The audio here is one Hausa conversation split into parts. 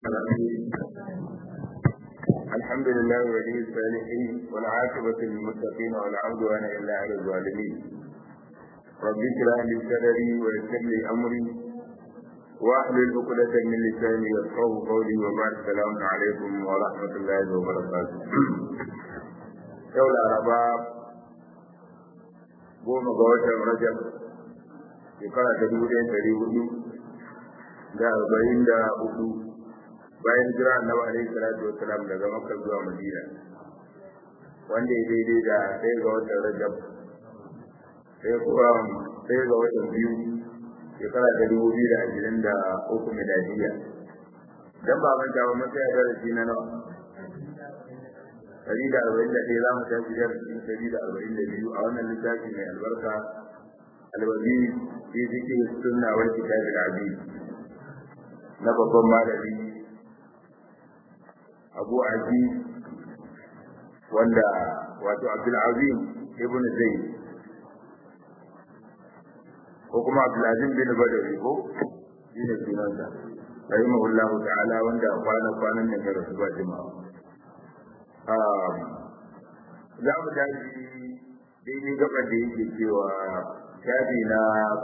الرحيم الحمد لله ولي الصالحين والعاقبة للمتقين ولا عدوان إلا على الظالمين رب اشرح لي صدري ويسر لي أمري واحلل عقدة من لساني يفقهوا قولي وبعد السلام عليكم ورحمة الله وبركاته يوم الأربعاء goma ga watan rajab shekara ta dubu ɗaya ɗari hudu da arba'in da hudu bayan jira annabi alaihi salatu wa salam daga makka zuwa madina wanda ya daidai da ɗaya ga watan rajab ɗaya kuma ɗaya ga watan biyu shekara ta dubu biyu da ashirin da uku miladiya dan ba manta ba mun tsaya darasi na nawa ɗari da arba'in da ɗaya za mu tashi darasi ɗari da arba'in da biyu a wannan littafi mai albarka alwazi fi zikir sunna wal kitabil aziz na babban malami abu aziz wanda wato abdul azim ibn zayd ko kuma abdul azim bin badawi ko shi ne sunansa rahimahullahu ta'ala wanda kwana kwanan nan ya rasu ba jima'a za mu tashi daidai gaban da yake cewa shafi na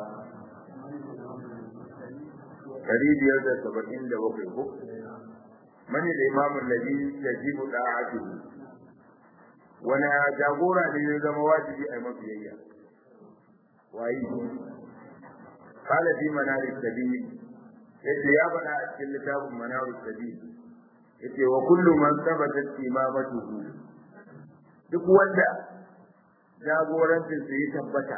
ɗari biyar da saba'in da bakwai ko mani da imamun nabi ya ji mu ɗa'atu wani jagora ne ya zama wajibi a mafiyayya wayi kala fi manaris sabil yace ya faɗa a cikin littafin manaris sabil yace wa kullu man thabatat imamatuhu duk wanda jagorancin sa ya tabbata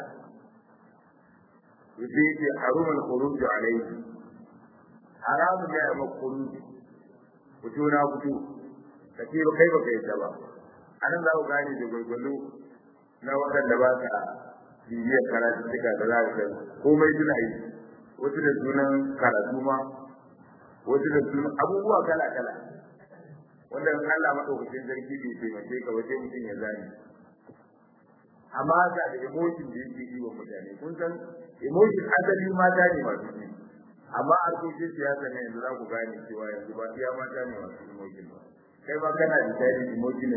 yace yace harumul khuruj alayhi haramun ya yi khuruj fito na fito kace ba kai ba kai ta ba anan za ku gane da gurgulu na waɗanda ba ka bibiyar karatu duka da za ka komai suna yi wasu da sunan karatu ma wasu da sunan abubuwa kala kala wanda in Allah madaukakin sarki bai taimake ka ba sai mutum ya zani amma ga da emotion da yake yi wa mutane kun san emotion asali mata ne masu yi amma harkokin siyasa ne yanzu za ku gane cewa yanzu ba iya mata ne masu emotion ba kai ba kana da tare emotion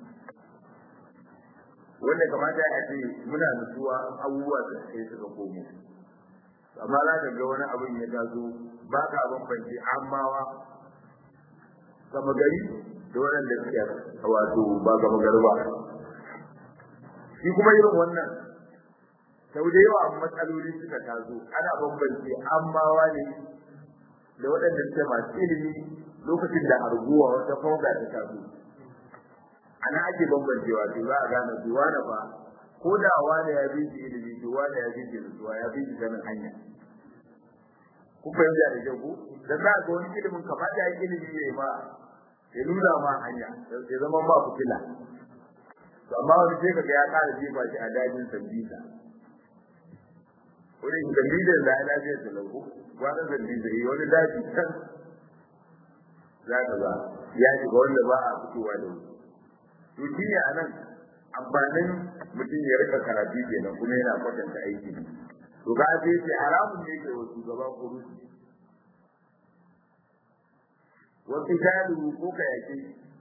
wanda kamata ya ce muna nutsuwa abubuwa da kai suka komo amma za ka ga wani abin ya taso ba ka bambance amawa gama gari da waɗanda suke wato ba gama gari ba shi kuma irin wannan sau da yawa matsaloli suka taso ana bambance ammawa ne da waɗanda suke masu ilimi lokacin da arguwa wata fauga ta taso ana ake bambancewa to za a gane su wane ba ko da wane ya bi shi ilimi to wane ya bi shi nutsuwa ya bi shi ganin hanya ku fahimta da kyau ku da za ga wani ilimin kamar da ilimi ne ma ya nuna ma hanya ya zama ma fitila to amma wani sai kaga ya kara jefa shi a dajin sambisa wurin sambisa da ya lafiya da lauko wani sambisa yi wani daji can za ka ba ya shiga wanda ba a fitowa da wuri to shi ne a nan amfanin mutum ya rika karatu kenan kuma yana kwatanta aiki to ga sai ce haramun ne ke wa shugaba kurusi wasu jalu ko ka yake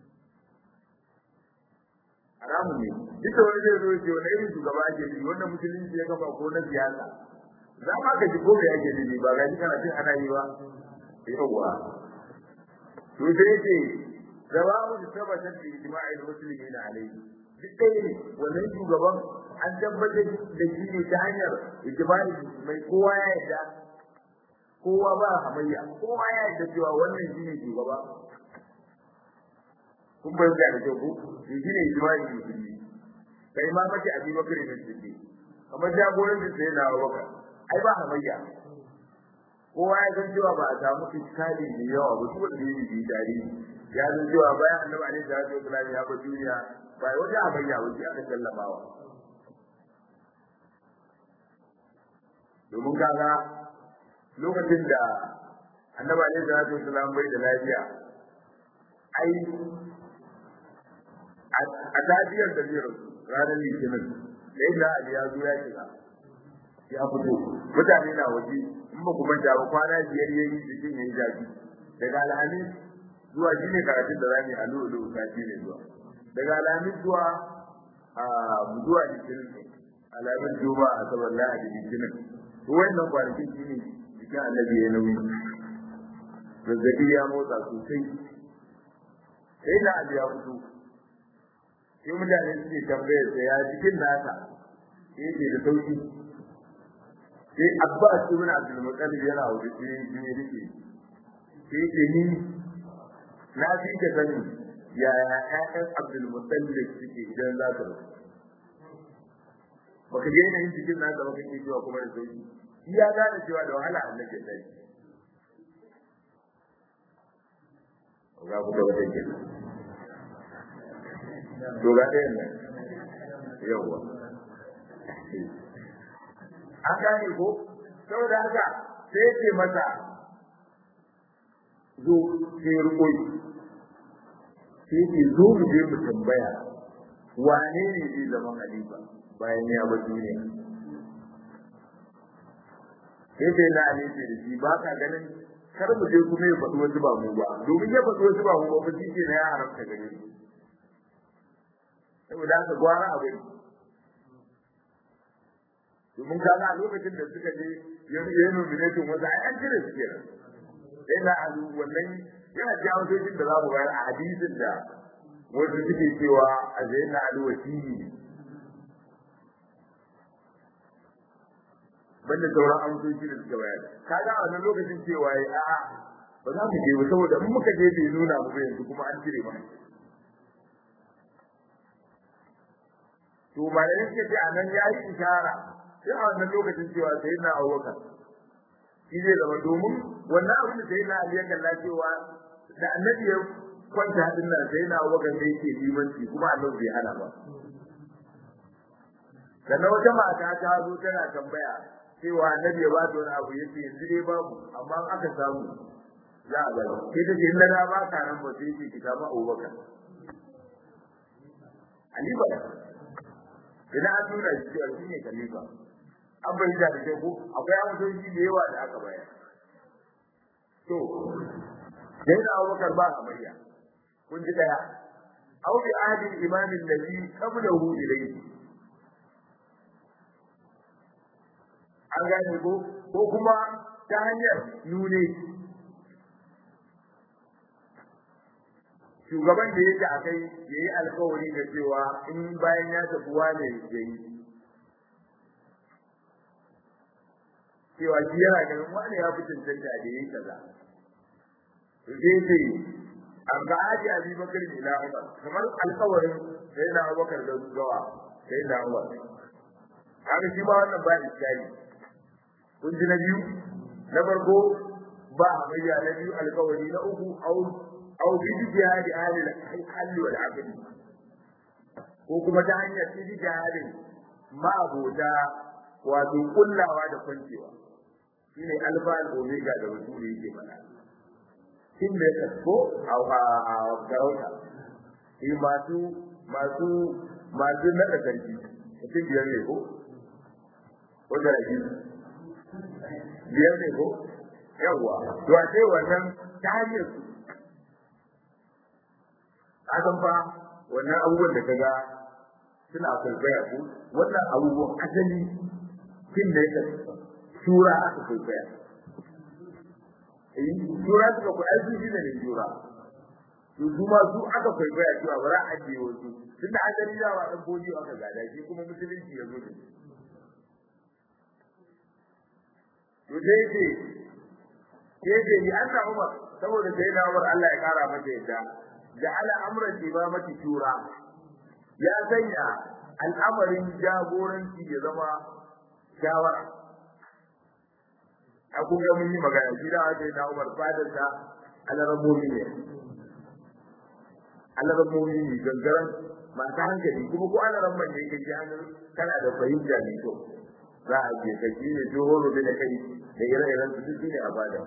haramun ne duk da wani zai zo ce wani irin shugaba ake yi wannan musulunci ya gaba ko na siyasa za ma ka ji ko ka yake ne ba ga kana cin ana yi ba yawwa to sai ce jawabu da tabbatar da ijma'il muslimin alayhi duk ɗaya ne wannan shugaban an tabbatar da shi ne ta hanyar ijma'i mai kowa ya yarda kowa ba hamayya kowa ya yarda cewa wannan shi ne shugaba kun bai da da ku shi ne ijma'i musulmi kai ma mace abi bakar ne shi kamar jagoran da sai na baka ai ba hamayya kowa ya san cewa ba a samu iskali da yawa ba duk wanda yake bi tarihi ya san cewa bayan annabi alaihi salatu wasallam ya bar duniya ba wata hamayya wace aka sallamawa domin kaga lokacin da annabi alaihi salatu wasallam bai da lafiya ai a tafiyar da zai ranar litinin da yadda ali ya zo ya shiga ya fito mutane na waje in ba ku manta ba kwana biyar yayi jikin yayi zafi daga alhamis zuwa shi ne karatun da zamu yi a lulu sati ne zuwa daga alamin zuwa a zuwa litinin ne alamin juma a saboda lahadi litinin to wannan kwanakin shi ne jikin annabi ya nauyi zazzabi ya motsa sosai sai da abu ya fito sai mutane suke tambayar sa ya cikin nasa sai yake da sauki sai abbas ibn abdul muttalib yana wuce sai ya rike sai yake ni na fi ka sani yaya ƴaƴan abdul muttalib suke idan za su rasu baka ga yanayin cikin nasa baka ke cewa kuma da sauki shi ya gane cewa da wahala annabi ya tashi ga ku da wata ke to ga ɗayan nan yawwa an gane ko saboda haka sai ce masa zo sai rukoyi sai ce zo mu je mu tambaya wane ne zai zama halifa bayan ya bar duniya sai sai na ali ce da shi ba ka ganin kar mu je kuma ya faɗi wasu ba mu ba domin ya faɗi wasu ba mu ba ba shi ke na ya haramta gare mu saboda haka gwara abin domin kaga a lokacin da suka je ya yi nomination wasu ai an cire su kenan sai na alu wannan yana jawo sojin da za mu bayar a hadisin da wasu suke cewa a zai na alu wasiri ne banda sauran amsoshi da suka bayar kaga a wannan lokacin cewa ya a'a ba za mu je ba saboda in muka je bai nuna mu ba yanzu kuma an cire mana to malamin suka ce a nan ya yi ishara sai a wannan lokacin cewa sai na abubakar shi zai zama domin wannan abin da sai na ali ya kalla cewa da annabi ya kwanta hadin nan sai na abubakar da yake limanci kuma annabi bai hana ba sannan wata mata ta zo tana tambaya cewa annabi ya ba ta wani abu yace yanzu dai babu amma in aka samu za a bari sai ta ce in na ba ka nan ba sai ce ki samu abubakar Ali ba idan an nuna shi cewa shi ne khalifa an bai da da ko akwai amsoshi da yawa da aka bayar to sai da Abubakar ba amarya kun ji daya aw bi ahdi imam alladhi qablahu ilayhi an gane ko ko kuma ta hanyar nune shugaban da yake a kai ya yi alkawari da cewa in bayan ya tafi wane ya yi cewa shi yana ganin wane ya fi cancanta da ya yi kaza to sai ce an ga aji abi bakar ne na umar kamar alkawarin sai na abubakar da gawa sai na umar haka shi ma wannan ba iskari kun ji na biyu na farko ba hamayya na biyu alkawari na uku au أو باجتهاد أهل الحل والعقد ko kuma ta hanyar ijtihadin ma'abuta wato kullawa da kwancewa shine alfa al omega da wasu yake faɗa kin da ko a a garauta shi masu masu masu nada sarki mutum biyar ne ko wanda ake biyar ne ko yawwa to a ce wannan ta hanyar su kasan fa wannan abubuwan da kaga suna kwaikwaya ko wannan abubuwan asali kin da yake shura aka kwaikwaya eh shura suka ku aiki shi ne shura to su ma su aka kwaikwaya cewa bara a je wasu tunda asali da wa dan boji aka gada shi kuma musulunci ya zo da to dai ce ke ce ni an samu ba saboda sai na Umar Allah ya kara mata yadda ja'ala amran imamati shura ya sanya al'amarin jagoranci ya zama shawara a kun ga mun yi magana shi da ake da Umar fadar da alarabbomi ne alarabbomi ne gangaran masu hankali kuma ko alarabban ne kai hannun kana da fahimta mai kyau za a je ka shi ne johoro da kai da ire-iren su duk ne a bada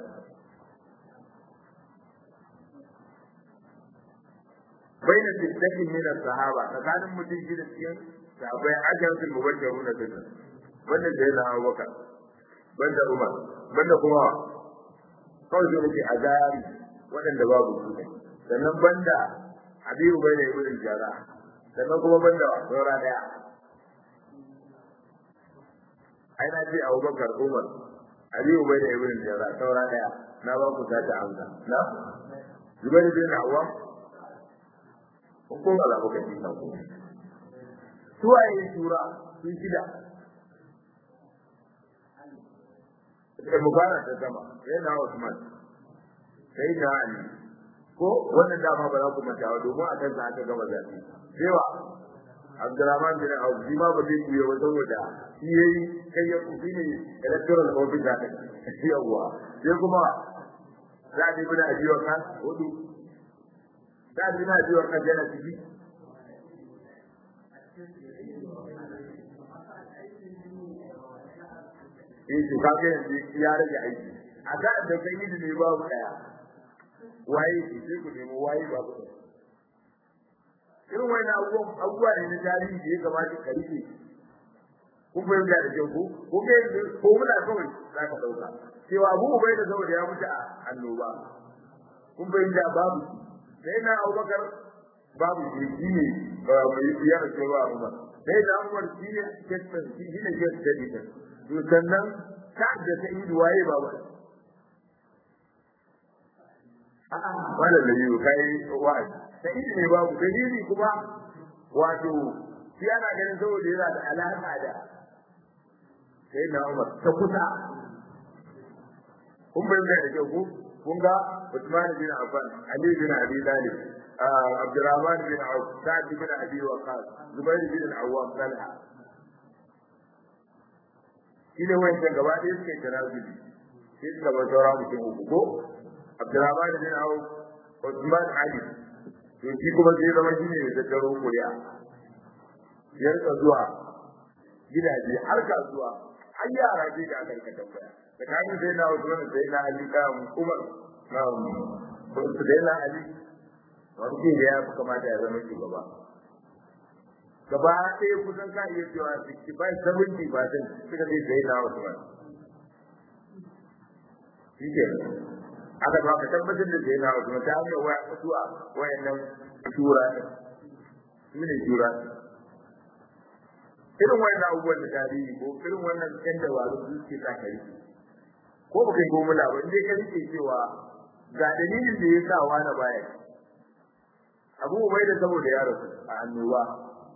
بين ستة من الصحابة فكان متين كده cikin sahabbai ajaratul mubashiruna bin banda da yana Abu Bakar banda Umar banda kuma kawai sai muke azari waɗanda babu su ne sannan banda Habibu bai da ibn Jara sannan kuma banda saura daya ai na ce Abubakar Umar Habibu bai da ibn Jara saura daya na ba ku ta amsa na Zubair bin Awwam ko ba za ku kace ka ko suwaye shura sun shida da mubarak ta sama sai na Usman sai na Ali ko wannan dama ba za ku manta ba domin a kansa aka gama zafi cewa Abdurrahman bin Auf shi ma ba zai kuya ba saboda shi yayi kai ya kufi ne electoral office da kai yawa sai kuma Sa'ad ibn Abi Waqqas hudu Sa'ad ibn Abi Waqqas yana ciki eh to kaga yanzu ya rage aiki a da da kai yi ne babu daya waye ki sai ku nemo waye babu daya irin wani abubuwan abubuwa ne na tarihi da ya kamata ka rike ku fahimta da kyau ko ko kai ko muna kawai za ka dauka cewa abu ubai da saboda ya mutu a annoba kun fahimta babu sai na abubakar babu shi shi ne mai ya rike ba umar sai da umar shi ne kestan shi ne kestan to sannan ta da ta yi waye ba ba a'a wala da yi kai wa'azi ta yi ne babu dalili kuma wato shi ana ganin saboda yana da alaka da sai na Umar ta kusa kun bayyana da kyau ko kun ga Uthman bin Affan Ali bin Abi Talib Abdurrahman bin Auf Sa'd bin Abi Waqqas Zubair bin Awwam Talha shi ne wancan gaba ɗaya suka yi tanazuli sai suka bar saura mutum uku ko Abdurrahman bin Auf Uthman Ali to shi kuma sai zama shi ne da tattaro kuriya ya rika zuwa gidaje har kasuwa har yara ce da aka rika tambaya tsakanin sai na Usman da sai na Ali da Umar na sai na Ali wani ke da ya fi kamata ya zama shugaba gaba ɗaya kusan ka iya cewa 65 70 percent suka ce sai na Usman shi ke aka ba ka tabbatar da sai na Usman ta hanyar waya kusuwa wayannan shura su ne shura irin wannan abubuwan da tarihi ko irin wannan yan dabaru su ke sa kai ko ba kai gomula ba indai ka rike cewa ga dalilin da ya sa wani baya abu bai da saboda ya rasu a annoba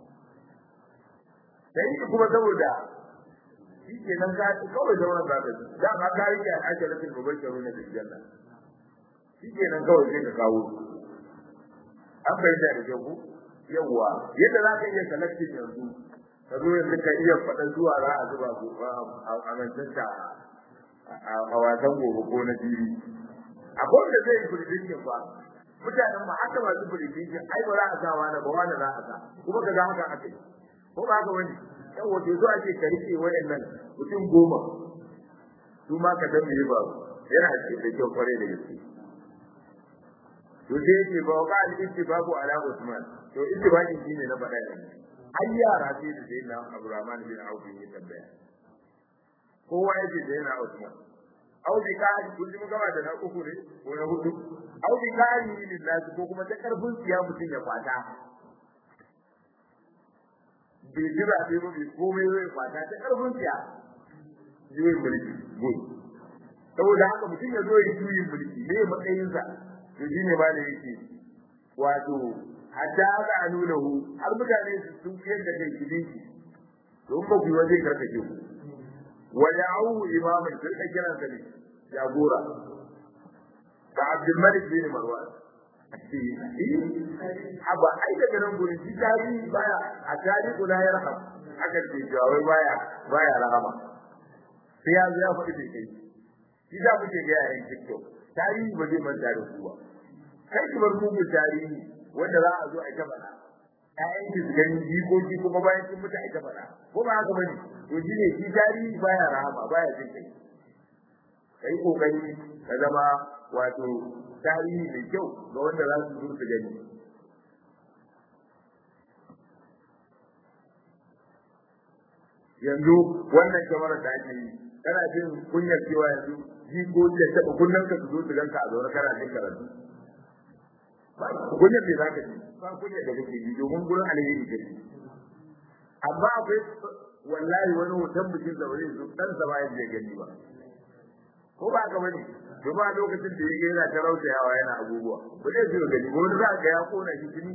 sai kuma saboda shi ke nan ka kawai sauran za ka da ma ka rike a ajalatin mubashiru na aljanna shi ke nan kawai sai ka kawo an fahimta da kyau yawwa yadda za ka iya collecting yanzu ka zo yanzu ka iya faɗa zuwa za a zuba su a mancinta a wasan gobe ko na jiri akwai wanda zai yi prediction ba mutanen ma haka masu prediction ai ba za a sa wani ba wani za a sa kuma ka ga haka aka yi ko ba haka wani yan wato zo ake ka rike wayannan mutum goma su ma ka san me ba yana da kyau kwarai da gaske to sai yake ba ba al-ittifaqu ala Usman to ittifaqi shine na faɗa yanzu har yara sai da sai na Abdurrahman bin Auf ya tambaya kowa yake da yana Usman au bi kari kun ji gaba da na uku ne ko na hudu au bi kari lillahi ko kuma ta karfin siya mutum ya kwata bai jira sai ba bai komai zai kwata ta karfin siya juyin mulki good saboda haka mutum ya zo ya juyin mulki ne matsayinsa to shine ba da yake wato hatta ga anulahu har mutane su sun kiyar da kai kidin shi don ba ku waje karkace ku wa ya'u imaman sai ka kiran sa ne jagora ka Abdul Malik bin Marwan Aba ai daga nan gurin shi tari baya a tari kula ya raham aka ce jawai baya baya rahama sai ya zo ya faɗi bai kai shi da muke ga yayin TikTok tarihi ba zai manta da ku ba kai ki bar mugun tarihi wanda za a zo a faɗa ƴaƴan ki su gani jikoki kuma bayan sun mutu a faɗa ko ba haka bane to shi ne shi tarihi baya rahama baya jin kai kai kokari ka zama wato tarihi mai kyau ga wanda za su zo su gani yanzu wannan kyamara da ake yi kana jin kunyar cewa yanzu jikoki da taɓa kunnen ka su zo su ganka a zaune kana jin karatu ba kunya me zaka ji ba kunya da kake ji domin gurin alheri kake amma akwai wallahi wani hoton bikin da wani su dan sa bayan je gani ba ko ba ka bane domin a lokacin da yake yana ta rautayawa yana abubuwa ba zai zo gani wani za ka ya kona shi tuni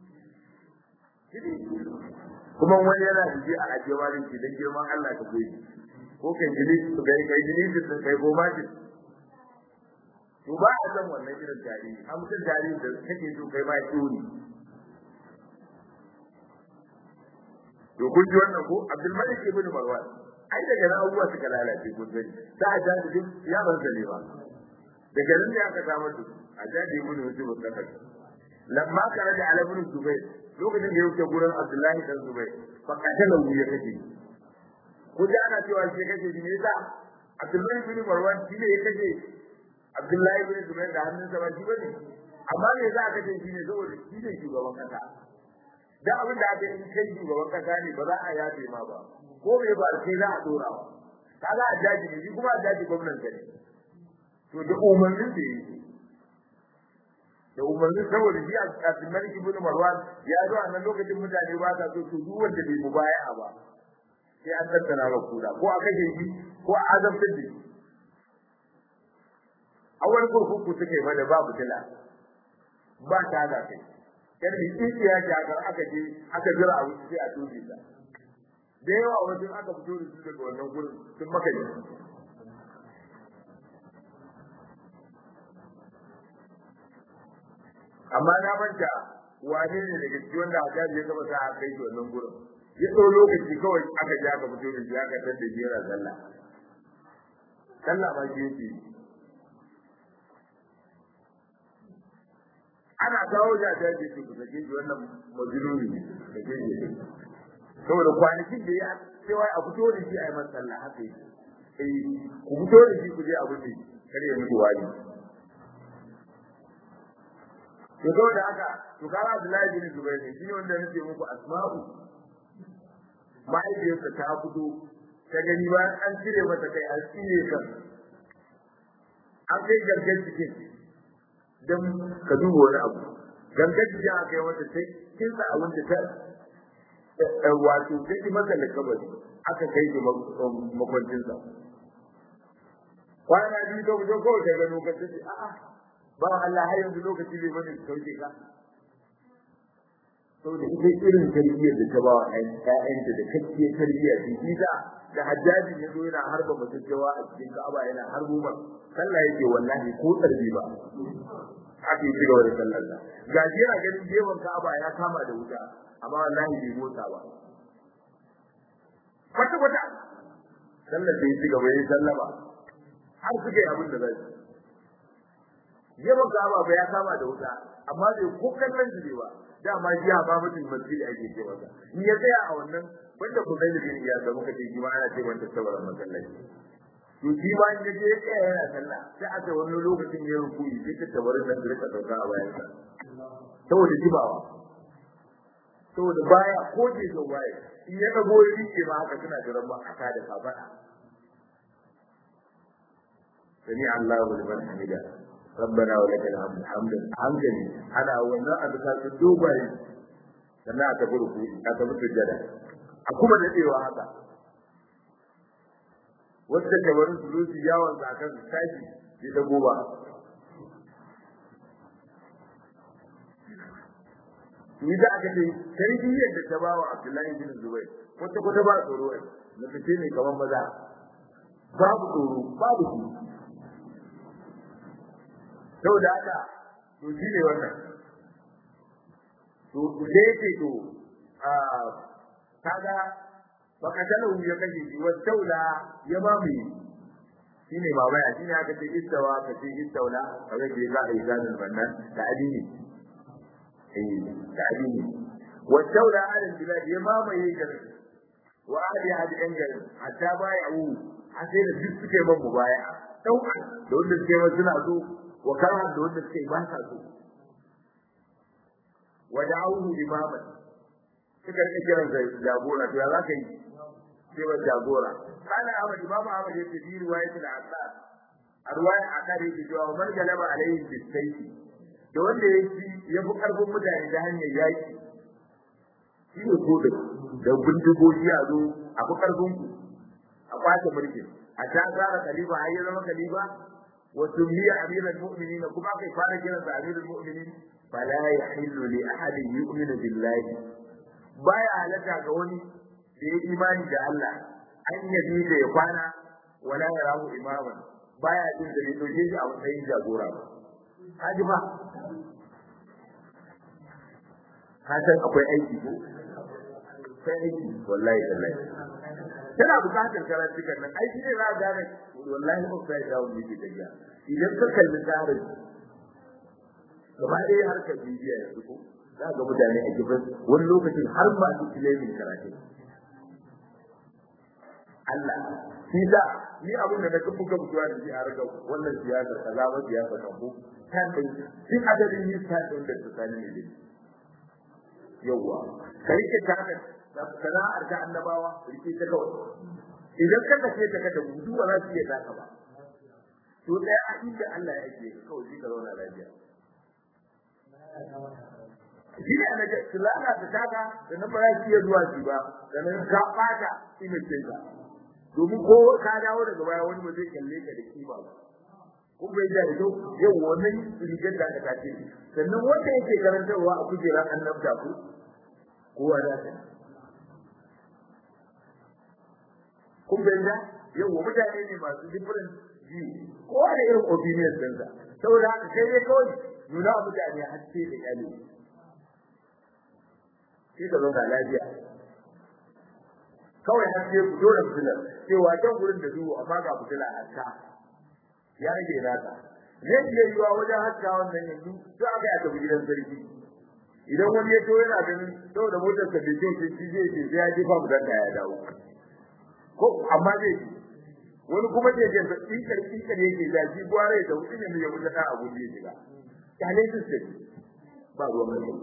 kuma wani yana da ji a ajiye ma shi dan girman Allah ka koyi ko kai jini kai kai jini da kai goma ji to ba a san wannan irin tarihi an mutum tarihi da kake so kai ma tsuri to kun ji wannan ko Abdul Malik ibn Marwan ai daga nan abubuwa suka lalace kun sani da a jaji duk ya ban sani ba daga nan ne aka samar da a jaji ibn Yusuf al-Qasim lamma kana da Ali ibn Zubair lokacin da ya wuce gurin Abdullahi dan Zubair fa katala ya kace ko da ana cewa shi kace shi ne yasa Abdullahi ibn Marwan shi ne ya kace Abdullahi ibn Zubair da hannunsa ba shi bane amma me za ka kace shi ne saboda shi ne shugaban kasa da abin da aka yi kai shugaban kasa ne ba za a yafe ma ba ko me ba sai za a dora ba kaga a jaji ne shi kuma a jaji gwamnan ne to da umarnin da yake da umarnin saboda shi a Malik ibn Marwan ya zo a nan lokacin mutane ba sa so to duk wanda bai mubaya'a ba sai an tattara ga kuda ko a kashe shi ko a azabtar da shi a wani kurkuku suke mana ba fitila ba ta da kai yar da kiki ya jakar aka je aka jira a wuce sai a tuji ta da yawa wajen aka fito da su daga wannan gurin sun maka ne amma na manta wane ne daga cikin wanda a jaji ya gaba sa a kai shi wannan gurin ya ɗau lokaci kawai aka je aka fito da shi aka tar da jera sallah sallah ma shi yake ana kawo da ta ce ku sake shi wannan majnuni ne da ke yi saboda kwanakin da ya cewa a fito da shi a yi masa sallah haka yi eh ku fito da shi ku je abu ne kare ya mutu wani to saboda haka to kaga Abdullahi bin Zubair ne shine wanda nake muku asma'u mahaifiyarsa ta fito ta gani ba an cire mata kai an tsire kan an kai gargar cikin don ka duba wani abu gangar jiya aka yi wata sai kin sa abin da ta wato sai ki masa da kabari aka kai shi makwancinsa kwana biyu ka fito kawai ka gano ka ce a'a ba Allah har yanzu lokaci bai bane sauke ka saboda ita irin tarbiyyar da ta ba wa ƴaƴanta da kakkiyar tarbiyyar da ita da hajjaji ya zo yana harba mutuncewa a cikin Ka'aba yana harbo ma sallah yake wallahi ko tarbi ba haka yi gaba da sallar sa gaji yana ganin gefen Ka'aba ya kama da wuta amma wallahi bai motsa ba kwata kwata sallar da ya ci gaba ya sallama har suka yi abin da zai gefen Ka'aba ba ya kama da wuta amma bai ko kallon shi ba dama shi ya ba mutum masjid ake ce masa in ya tsaya a wannan wanda ku zai da ya ga muka ce shi ma ana ce wanda saboda masallaci to shi ma in yaje ya tsaya yana sallah sai aka wani lokacin ya rukuyi sai ta tabarin nan da rika dauka a bayan sa saboda jibawa saboda baya ko je ga baya in ya dago ya rike ma haka suna jiran ba aka da kafada sami Allahu liman hamida ربنا ولك الحمد حمدا حمدا انا wannan abu ta su dubai sannan aka burku aka mutu jada a kuma da cewa haka wanda ke wurin sulusi yawon zakan tashi bi da goba ni da aka ce tarbiyyar da ta bawa Abdullahi bin Zubair wata kwata ba tsoro ne fice ne kamar maza babu tsoro babu shi saboda haka to shi ne wannan to da yake to a kaga fakatalahu ya kashe shi wa daula ya mamaye shi ne mamaya shi ne aka ce istawa ka ce istaula kaga ke za a yi zanin wannan da adini eh da adini wa daula ala bilad ya mamaye garin wa ahli hadi yan garin hatta baya wu har sai da duk suke ban mubaya dauka da wanda suke ma suna so wa karhan da wanda suke ba sa so wa da'awhu imaman suka rike kiran sai jagora to ya za ka yi sai wa jagora kana Ahmad Imam Ahmad yace bi riwayat al-Asad arwaya akari bi jawa man galaba alayhi bi sayfi da wanda ya ci ya fi karfin mutane ta hanyar yaki shi ne kodin da bindigogi a zo a fi karfin ku a kwace mulkin a ta tsara khalifa har ya zama khalifa wa tumiya amiral mu'minin kuma kai fara kiran sa amirul mu'minin fala yahillu li ahadin yu'minu billahi baya halaka ga wani da ya imani da Allah an yabi da ya kwana wala ya rahu imaman baya jin da bai doke shi a matsayin jagora ba haji ba ka san akwai aiki ko sai aiki wallahi wallahi tana bukatar karantukan nan aiki ne za a gane wallahi upside down ne ke tafiya idan ka kalli tsarin gaba ɗaya harkar bibiya yanzu ko za ga mutane a gidan wani lokacin har ma su ilimin karatu Allah shi da ni abin da na kafa ga mutuwa da shi a raga wannan siyasar kaza ba siyasar kan ko kan din shi adadin yi ta din da tsakanin ne yawa kai ke kana da sana'ar ta annabawa rike ta kawai idan ka kace ta kada gudu ba za su iya taka ba to daya a inda Allah ya ke kawai shi ka zauna lafiya shi ne ana ga sulala ta taka da nan ba za su iya zuwa shi ba da nan ka bata image ka domin ko ka dawo daga baya wani ba zai kalle ka da kima ba kun bai da ido yau wannan rigar da aka tace sannan wanda yake karantarwa a kujerar annabta ku kowa da ta kun bai da yau mutane ne masu different view kowa da irin opinion ɗinsa saboda haka kai dai kawai nuna mutane haske da kyale sai ka zauna lafiya kawai har sai ku dole fitilar cewa can gurin da duhu amma ga fitila a haska ya rage naka zai iya yiwa wajen haska wannan yanzu to aka ya tafi gidan sarki idan wani ya to yana ganin saboda motar sa bai ce shi zai ce sai ya jefa mu danka ya dawo ko amma zai ji wani kuma zai je sa tsinkar tsinkar yake da shi gware da wuce ne ya wuce da abu da ya shiga kyale su sai ba ruwan mai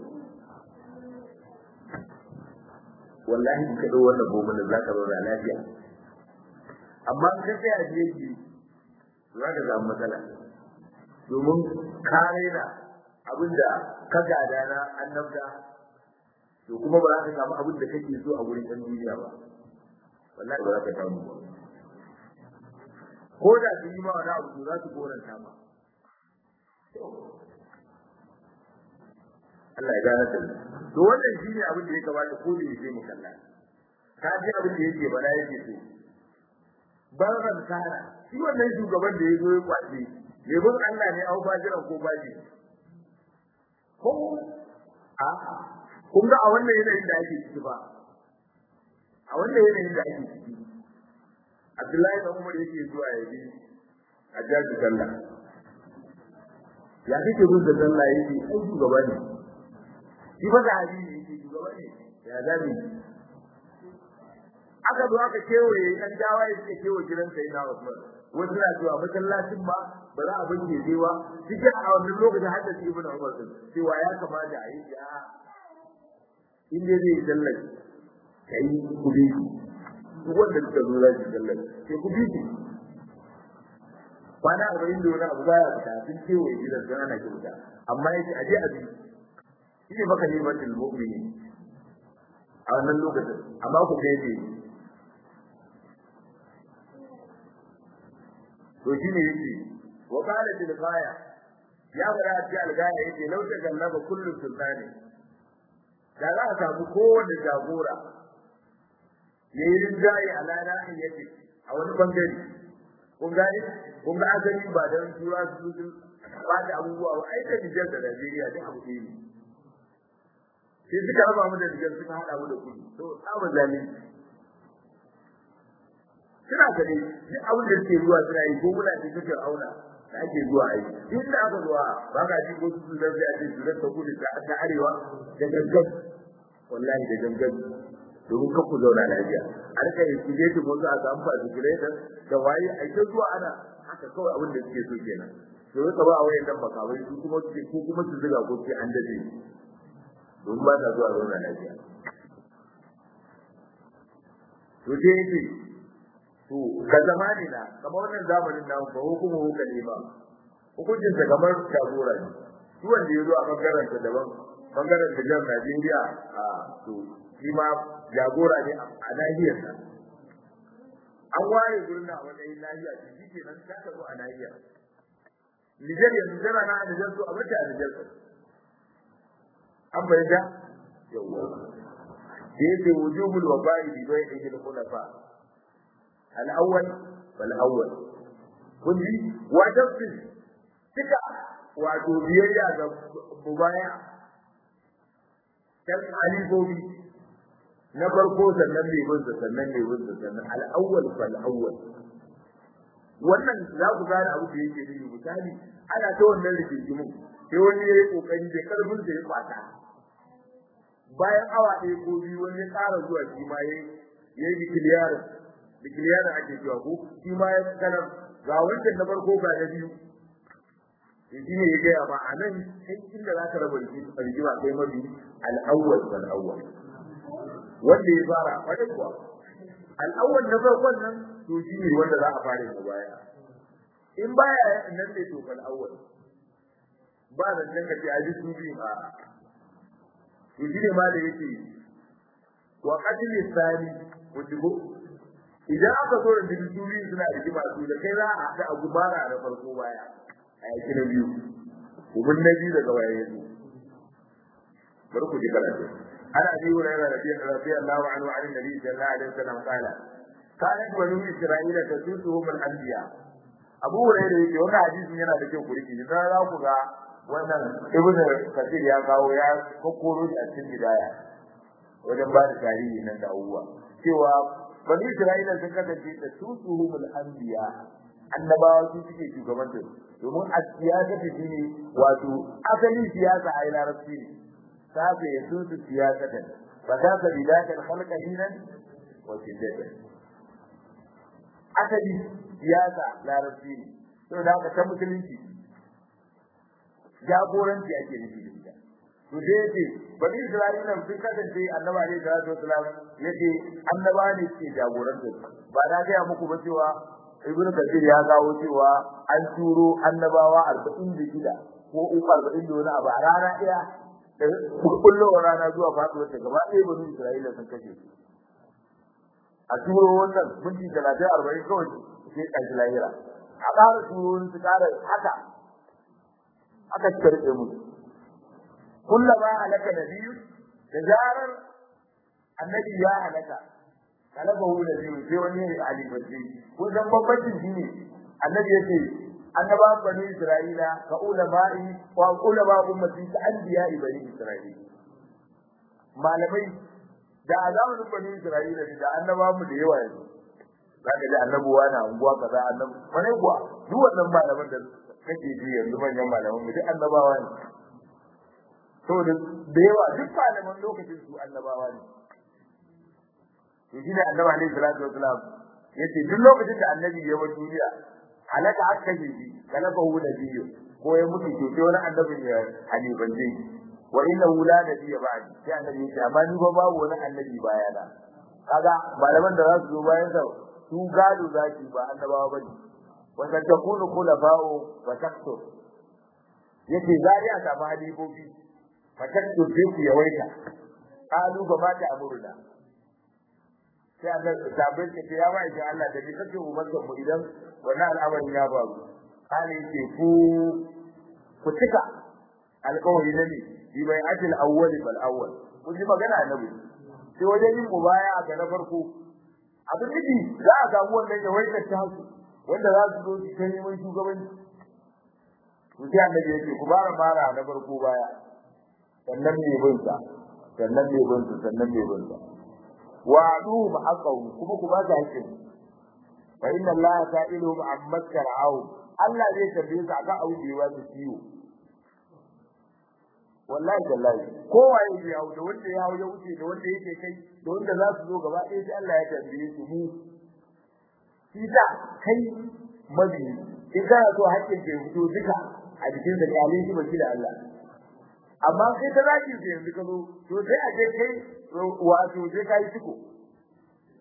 wallahi ka dau wannan gomin da zaka zauna lafiya amma in ka tsaya je ki za ka samu matsala domin ka raina abinda ka gada na annabta to kuma ba za ka samu abin da kake so a gurin ɗan duniya ba wallahi ba za ka samu ba ko da su yi ma wani abu to za su goranta ma Allah ya gane da to wannan shine abin da ya kamata ko da yake mu kalla ka ji abin da yake bala yake so baran kara shi wannan shugaban da yazo ya kwace ne bin Allah ne au bajiran ko baji ko a kun ga a wannan yanayin da ake ciki ba a wannan yanayin da ake ciki Abdullahi da Umar yake zuwa ya bi a jaji sallah ya kake bin da sallah yake ai shugaba ne shi ba da hadisi yake shugaba ne ya zabi aka zo aka kewaye kan dawa ya suke kewaye gidan sai na Usman wasu na cewa masallacin ba ba za a binne cewa cikin a wannan lokacin har da su ibn Umar din cewa ya kamata a yi ya in dai zai sallar kai ku bi duk wanda suka zo za su sallar sai ku bi kwana arba'in da wani abu baya fita sun kewaye gidan sun ana kyauta amma yake aje a bi shi ne maka nimatul mu'mini a wannan lokacin amma ku ga yake to shi ne yake wa qala bil ghaya ya fara ci al ghaya yake law ta gallaba kullu sultani da za a samu kowanne jagora yayi rinjaye a lana yake a wani bangare kun gane kun ga asali ba dan tura su su ba da abubuwa ba ai da Nijar da Najeriya duk abu ɗaya ne sai suka raba mu da Nijar suka hada mu da kudu to tsaba zalunci suna gani duk abin da suke zuwa suna yi ko muna cikin Fir'auna da ake zuwa yi duk da aka zuwa ba ka ji ko su da sai a ce su da kudu ta ta arewa da gangan wallahi da gangan domin kan ku zauna lafiya a rika yi kuje ki mutu a samu fasikuletar da waye a ita zuwa ana haka kawai abin da suke so kenan to ka ba wayan nan makawai su kuma su ko kuma su zuga ko sai an dade don ba ta zuwa zauna lafiya to dai yake to ka zamani na kamar wannan zamanin nan ba hukumu hukali ba hukuncin sa kamar jagora ne shi wanda ya zo a bangaren ta daban bangaren da jan Najeriya a to shi ma jagora ne a nahiyar sa an ware gurin a matsayin nahiya to shi ke nan ta zo a nahiyar Nijar yanzu tana na a Nijar so a mace a Nijar an bayyana yawwa da yake wujubul waba'i bi bai'i al-khulafa al-awwal fal awwal kun ji wa tafsir tika wato biyayya ga mubaya kan alibobi na farko sannan ne bin sannan ne bin sannan al-awwal fal awwal wannan za ku gane abu da yake nufi misali ana ta wannan rigingimu sai wani ya yi kokari da karfin da ya kwata bayan awa ɗaya ko biyu wani ya ƙara zuwa shi ma ya yi dikiliyar dikiliyar ake cewa ko shi ma ya kanar ga wancan na farko ga na biyu shi ne ya gaya ba a nan sai inda za ka raba rigima kai mabi al'awwal wal awwal wanda ya fara wata kuwa al'awwal na farkon nan to shi ne wanda za a fara da baya in baya nan ne to fal awwal ba da nan ka ce a ji su biyu a to shi ne ma da yake wa qatl sani wujugo idan aka zo da su biyu suna rigima su da kai za a haɗa a gubara da farko baya a yaki na biyu ubin na biyu daga baya yanzu bari ku ji karatu ana abi hurairah radiyallahu anhu an nabi sallallahu alaihi wasallam qala kanat banu isra'ila tasusuhum al-anbiya abu hurairah yake wannan hadisin yana da kyau ku riki dan za ku ga wannan ibn kasir ya kawo ya kokoro a cikin bidaya wajen ba da tarihi nan da abubuwa cewa banu isra'ila sun kasance tasusuhum al-anbiya annabawa su suke shugabantar domin a siyasa ta shine wato asalin siyasa a larabci ne sabe ya su su siyasa ta fa ta ka bidakan khalqa dinan wa shiddatan asali siyasa larabci ne to da ka ta musulunci jagoranci ake nufi da ita to dai yace bani isra'ila sun kasance annabi alaihi salatu wasalam yace annaba ne ke jagorantar ba na ga muku ba cewa ibnu kathir ya kawo cewa an turo annabawa 46 ko uku 40 da wani abu a rana ɗaya da kullowar rana zuwa faduwar ta gaba ɗaya bani isra'ila sun kashe su a turo wannan minti 30 40 kawai sai ƙarshe lahira a ƙara turo wani su ƙara haka aka karɓe musu kullama halaka nabiyyu da zarar annabi ya halaka kalabahu da biyu sai wani ne ali bace ko dan bambancin shi ne annabi yace annaba bani isra'ila ka ulama'i wa ulama ummati ka anbiya bani isra'ila malamai da azamin bani isra'ila da annaba mu da yawa yanzu zaka ji annabuwa na unguwa kaza annabi wani kuwa duk wannan malaman da kake ji yanzu manyan malaman mu duk annabawa ne saboda da yawa duk malaman lokacin su annabawa ne to shi ne annabi alaihi salatu wasalam yace duk lokacin da annabi ya bar duniya halaka aka kashe shi kalaka hu nabiyyu ko ya mutu to sai wani annabi ya haliban zai wa innahu la nabiyya ba'di sai annabi ya ce amma ni ba babu wani annabi bayana kaga malaman da za su zo bayan sa su gado zaki ba annabawa bane wa kan takunu khulafa'u wa taktur yace zari a samu halifofi fa taktur sai ku yawaita qalu ba ma ta amuruna sai Allah sabbin ka ce ya ba shi Allah da kake umarta mu idan wannan al'amarin ya faru kale ce ku ku cika alƙawari na ne bi bai ajil awwali bal awwal kun ji magana annabi sai wajen yin mubaya ga na farko abin nufi za a samu wannan ya waita ta hasu wanda za su zo su ta neman shugabanci to sai annabi ya ce ku bara mara na farko baya sannan mai bin sa sannan mai bin sa sannan mai bin sa wa'aduhum haqqahum kuma ku ba su haƙƙin fa inna allaha sa'iluhum amma tar'au Allah zai tambaye su akan abu da yawa su ciwo wallahi tallahi kowa ya yi hawo da wanda ya hawo ya wuce da wanda yake kai da wanda za su zo gaba ɗaya sai Allah ya tambaye su mu shi da kai mabi in kana so haƙƙin ka fito duka a jikin da kyale shi baki da Allah amma kai ta zaki sai yanzu ka zo to sai a je kai wato je kai ciko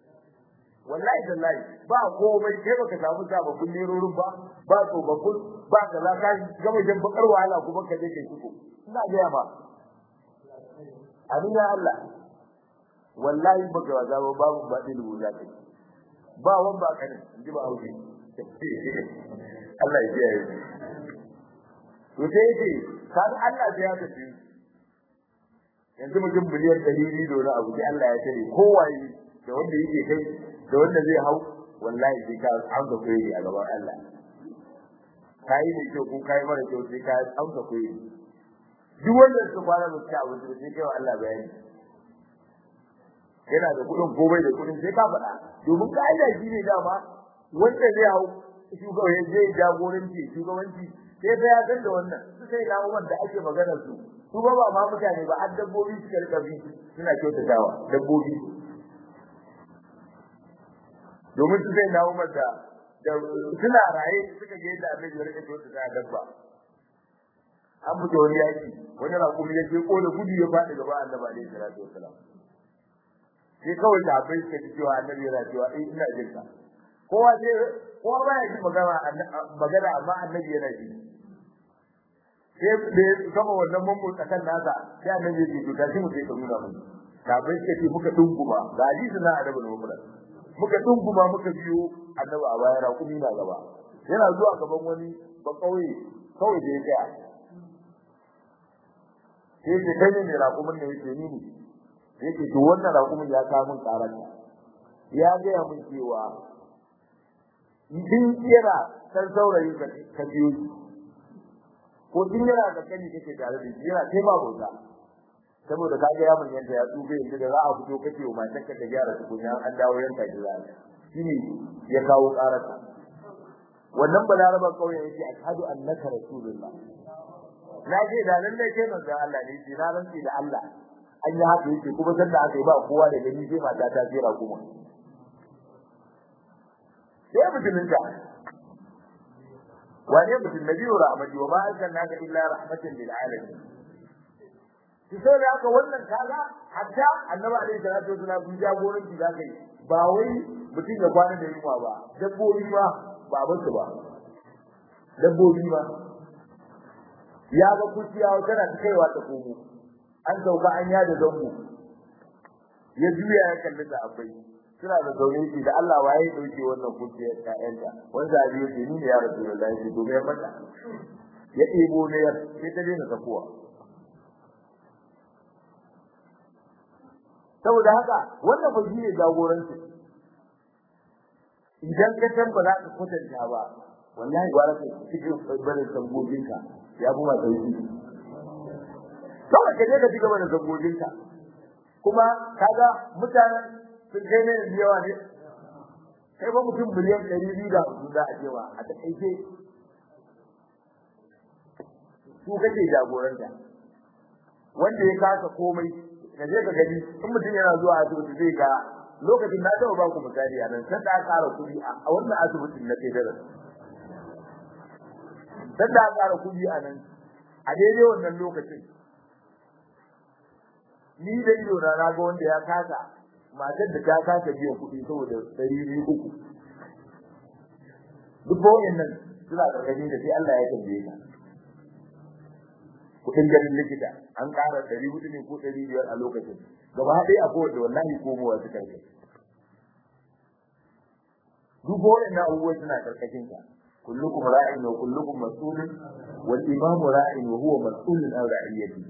wallahi tallahi ba komai kai baka samu sababbin nerorin ba ba tsofaffin ba ka za ka gama jan bakar wahala kuma ka je kai suko ina gaya ma amin ya Allah wallahi baka waza ba babu ba ɗin rubuta kai ba wan ba kanin in ji ba hauke Allah ya kiyaye to sai yake kan Allah sai ya tafi yanzu mutum miliyan ɗari biyu da wani abu sai Allah ya tare kowaye da wanda yake kai da wanda zai hau wallahi sai ka amsa koyi a gaban Allah kai ne kyau ko kai mara kyau sai ka amsa koyi duk wanda suka fara mutu abu sai kai wa Allah bayani yana da kuɗin ko bai da kuɗin sai ka faɗa domin ka'ida shi ne dama wanda zai hau shugabanci zai jagoranci shugabanci sai ta ya san da wannan su sai na wanda ake maganar su su ba ba ma mutane ba har dabbobi suka rika bi suna kyautatawa dabbobi domin su sai na umar da suna raye suka ga yadda annabi ya rika kyautata dabba an fito wani yaki wani rakumi ya ce ko da gudu ya faɗi gaba annabi alaihi salatu wassalam sai kawai da bai suka ji cewa annabi yana cewa eh ina jin ka kowa sai kowa ba ya ji magana magana amma annabi yana ji sai da kama wannan mammu tsakan nasa sai annabi ya ce to mu sai ka nuna mun da bai suka ce muka dunguma ga hadisi na annabi ne muka muka dunguma muka biyo annabi a baya rakumi na gaba yana zuwa gaban wani ba kauye kawai da ya tsaya sai ce kai ne rakumin ne yake ni ne yake to wannan raƙumin ya kawo min karanta ya gaya min cewa in kira san saurayi ka biyo shi ko in yana da kani kake tare da shi yana kai ba bauta saboda ka ga yamin yanda ya tsufe yanzu da za a fito kace wa matan ka ta gyara tukunya an dawo yanka ki za shine ya kawo karanta wannan balaraba kauye yake ashhadu annaka rasulullah na ce da nan da ke manzon Allah ne ce na rantsi da Allah an yi haka yake kuma sanda aka yi ba kowa da gani sai mata ta jera kuma sai mutumin ka wane mutum nabi wa rahmati wa ma arsalnaka illa rahmatan lil alamin shi sai da haka wannan kaga hatta annabi alaihi salatu wasallam kun jagoranci da kai ba wai mutum ya kwana da yunwa ba dabbobi ba ba basu ba dabbobi ba ya ga kuciya tana ta kaiwa ta komo an sauka an yada zango ya juya ya kalli da abai suna da zaune shi da Allah waye dauke wannan kuce ƴaƴanta wanda abi yake ni ne ya rasulullahi shi to me mata ya ɗebo ne ya sai ta daina takuwa saboda haka wannan ba shi ne jagoranci idan ka san ba za ka kwatanta ba wallahi gwara ka cikin barin sambobinka ya fi ma sauki kawai ka je ka cigaba da zangojinka kuma kaga mutanen sun kai ne da yawa ne kai ba mutum miliyan ɗari biyu da hamsin za a cewa a taƙaice su kake jagoranta wanda ya kasa komai ka je ka gani in mutum yana zuwa asibiti zai ga lokacin na taɓa ba ku misali a nan sanda aka ƙara kuɗi a wannan asibitin na kai daras sanda aka ƙara kuɗi a nan a daidai wannan lokacin ni da ido na na ga wanda ya kasa matar da ta kasa biyan kuɗi saboda ɗari biyu uku duk bayan nan suna ƙarƙashin da sai Allah ya tambaye ka kuɗin ganin likita an ƙara ɗari hudu ne ko ɗari biyar a lokacin gaba ɗaya a kowace wallahi komowa suka yi duk bayan nan abubuwa suna ƙarƙashin ka kullukum ra'in wa kullukum mas'ulun wal imamu ra'in wa huwa mas'ulun an ra'iyatihi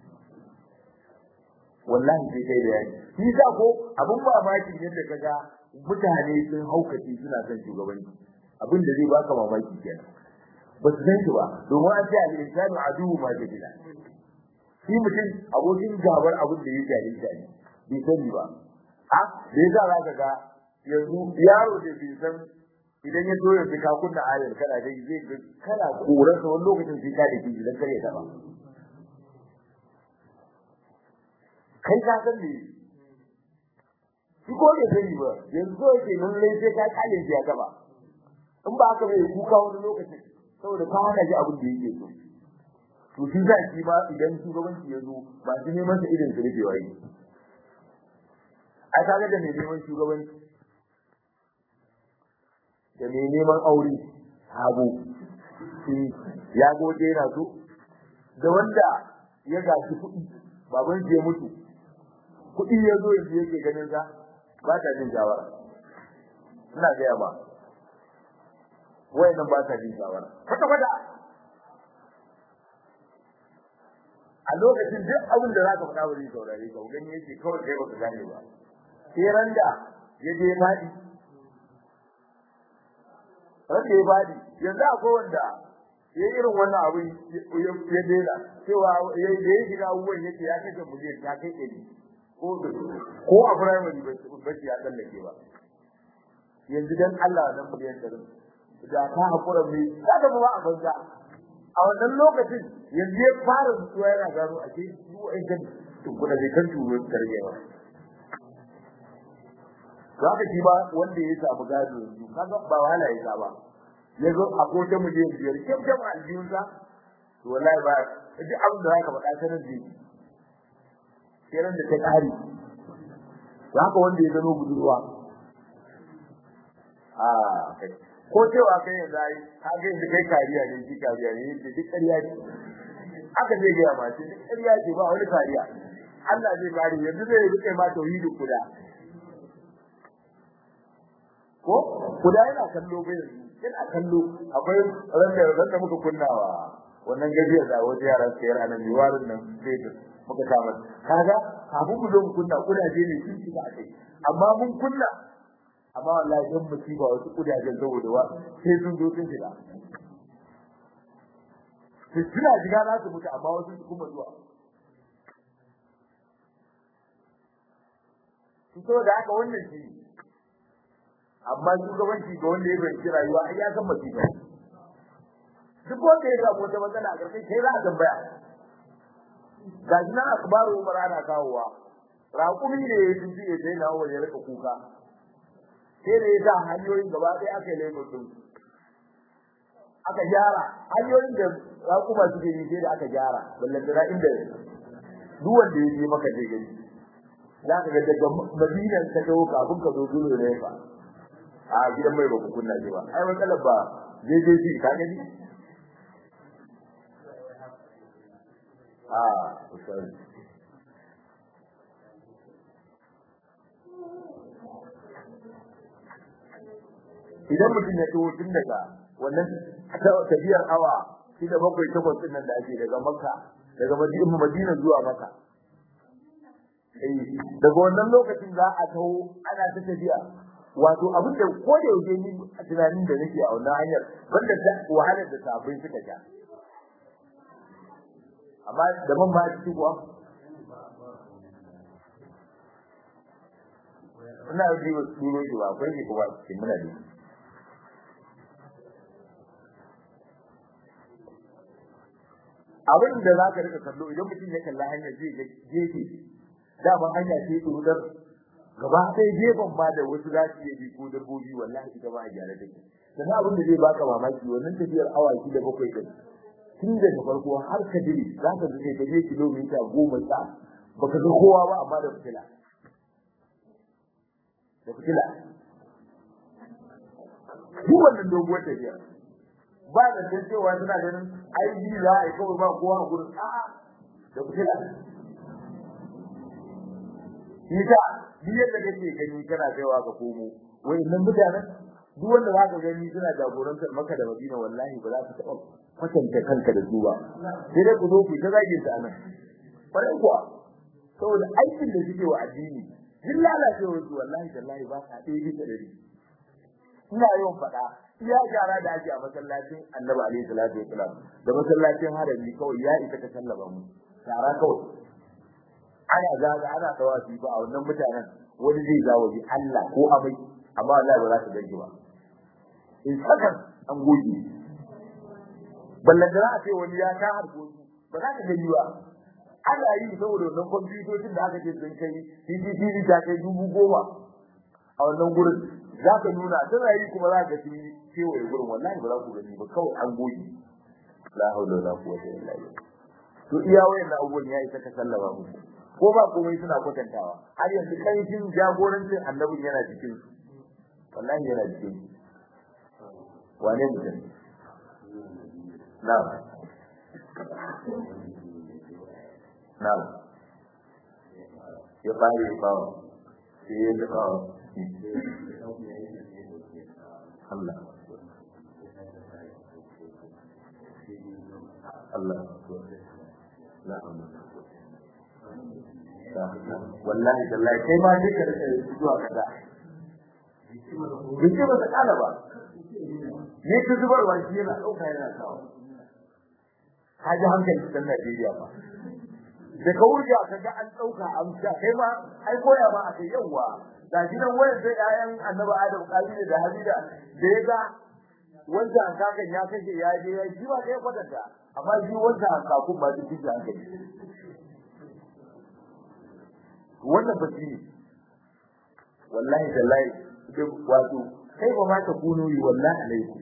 wallahi sai kai da yani shi sa ko abun mamaki yadda kaga mutane sun haukace suna son shugabanci abin da zai baka mamaki kenan ba su san shi ba domin an ce al-insanu aduwwu ma jahila shi mutum abokin gabar abin da ya jahilta ne bai sani ba a da yasa za ka ga yanzu yaro da bai san idan ya zo yanzu ka kunna ayar kana dai zai ga kana koran wani lokacin sai ka da kiji dan kare ta ba kai ka san me shi ko da sani ba yanzu yake mun lai sai ka kale shi ya gaba in ba haka bai kuka wani lokaci saboda ka hana shi abin da yake so to shi za shi ma idan shugabanci ya zo ba shi neman sa irin su rufe wai a kaga da mai neman shugabanci da mai neman aure sabo ya goje yana so da wanda ya gashi kuɗi baban shi ya mutu kuɗi ya zo yanzu yake ganin sa ba ta jin shawara ina gaya ba wayannan ba ta jin shawara kwata kwata a lokacin duk abin da zaka faɗa ba zai saurare ka gani yake kawai kai baka gane ba sai randa ya je fadi randa ya fadi yanzu akwai wanda ya irin wannan abin ya dena cewa ya da ya shiga abubuwan yake ya kashe miliyan ta kai ɗari ko ko a firamare ba ya tsallake ba yanzu dan Allah nan miliyan ɗari da ta haƙura mai ta da ba a banza a wannan lokacin yanzu ya fara zuwa yana gano a ce su ai kan tukuna bai kan turo tarbiya ba za ka ji ba wanda ya samu gado yanzu kaga ba wahala ya sa ba ya zo a ko ta miliyan biyar kyau kyau a aljihunsa to wallahi ba duk abin da zaka faɗa sanar da shi sai da ta ƙari za ka wanda ya zano budurwa a kai ko cewa kai yanzu ai ka ga yanzu kai kariya ne shi kariya ne yake duk ƙarya ne aka zai ga ma shi duk ƙarya ce ba wani kariya Allah zai kare yanzu zai rike ma tauhidi kuda ko kuda yana kallo bai yana kallo akwai randa randa muka kunnawa wannan gajiyar da wajen yaran sayar a nan yiwarin nan sai muka kama kaga kafin mu zo mu kunna kudaje ne sun shiga a kai amma mun kunna amma wallahi dan musiba wasu kudajen saboda wa sai sun zo sun shiga su suna shiga za su mutu amma wasu su kuma zuwa su so da haka wannan shi amma shugabanci ga wanda ya fahimci rayuwa ai ya san musiba duk wanda ya samu wata matsala a ƙarshen kai za a tambaya ga shi nan akbaru umar ana kawowa raƙumi ne ya tuci ya daina wa ya rika kuka sai da ya sa hanyoyin gaba ɗaya aka yi laifin ɗin aka gyara hanyoyin da raƙuma suke yi sai da aka gyara ballantana inda duk wanda ya je maka zai gani za ka ga daga madinan ka dawo kafin ka zo dole ne fa a gidan mai ba ku kunna shi ba ai matsalar ba JJC ka gani a sorry idan mutum ya taho tun daga wannan tafiyar awa shi da bakwai takwas din nan da ake daga makka daga madina zuwa makka daga wannan lokacin za a taho ana ta tafiya wato abin da ko da yaushe ni tunanin da nake a wannan hanyar banda da wahalar da sabai suka ja amma da man ba shi kuwa ina ji ba duro shi ba akwai shi kuma cikin muna da abin da za ka rika kallo idan mutum ya kalla hanyar zai ga gefe dama hanya ce turudar gaba sai gefen ma da wasu za su iya bi ko dabbobi wallahi ita ba a gyara take sannan abin da zai baka mamaki wannan tafiyar awa da bakwai din tun daga farko har ka dire za ka je ka je kilomita goma sa baka ga kowa ba amma da fitila da fitila duk wannan doguwar tafiya ba da san cewa suna ganin ai ji za a yi kawai ba kowa a gurin a'a da fitila Ita, duk yadda kake gani kana kaiwa ka komo, wai nan mutanen duk wanda za ka gani suna jagorantar maka da Madina wallahi ba za ka taɓa kwatanta kanka da su ba. Sai dai ku zo ku ta zage su anan. Kwarai kuwa, saboda aikin da suke wa addini, duk lalacewar su wallahi tallahi ba ka ɗaya bisa ɗari. Ina yawan faɗa, iya gyara da ake a masallacin Annabi alaihi salatu wasalam da masallacin harami kawai ya isa ka sallaba mu. Tara kawai. ana zaga ana tawafi ba a wannan mutanen wani zai zawo bi Allah ko amai amma Allah ba za ta ganki ba in sakan an goge ballan da a ce wani ya ka harko su ba za ka gani ba ana yi saboda wannan kwamfutocin da aka ce sun kai CCTV ta kai dubu goma a wannan gurin za ka nuna tana yi kuma za ka sun yi kewaye gurin wallahi ba za ku gani ba kawai an goge la haula wala quwwata illa billah to iya wayan abubuwan ya isa ka sallama musu ko ba komai suna kwatantawa har yanzu kaifin jagorancin annabin yana cikin su wallahi yana cikin su wane mutum na'am na'am ya fara yi bawa sai ya da bawa Allah Allah wallahi wallahi kai ma duka da zuwa kaza Bice ba ta kala ba. Ne ta zubarwa shi yana ɗauka yana kawo. Ka ji hankali ɗan Najeriya ba. Da ka wuce ka ga an ɗauka an sha kai ma ai koya ma a kai yawa. Ga shi nan wayan sai ƴaƴan Annabi Adam Kabiru da Habida da ya ga wanda an kakan ya kashe ya je ya ji ba kai kwatanta amma shi wanda an kakun ba su ji hankali. Wannan ba shi ne. Wallahi tallahi wato kai ba ma ta kuno yi wallahi alaikum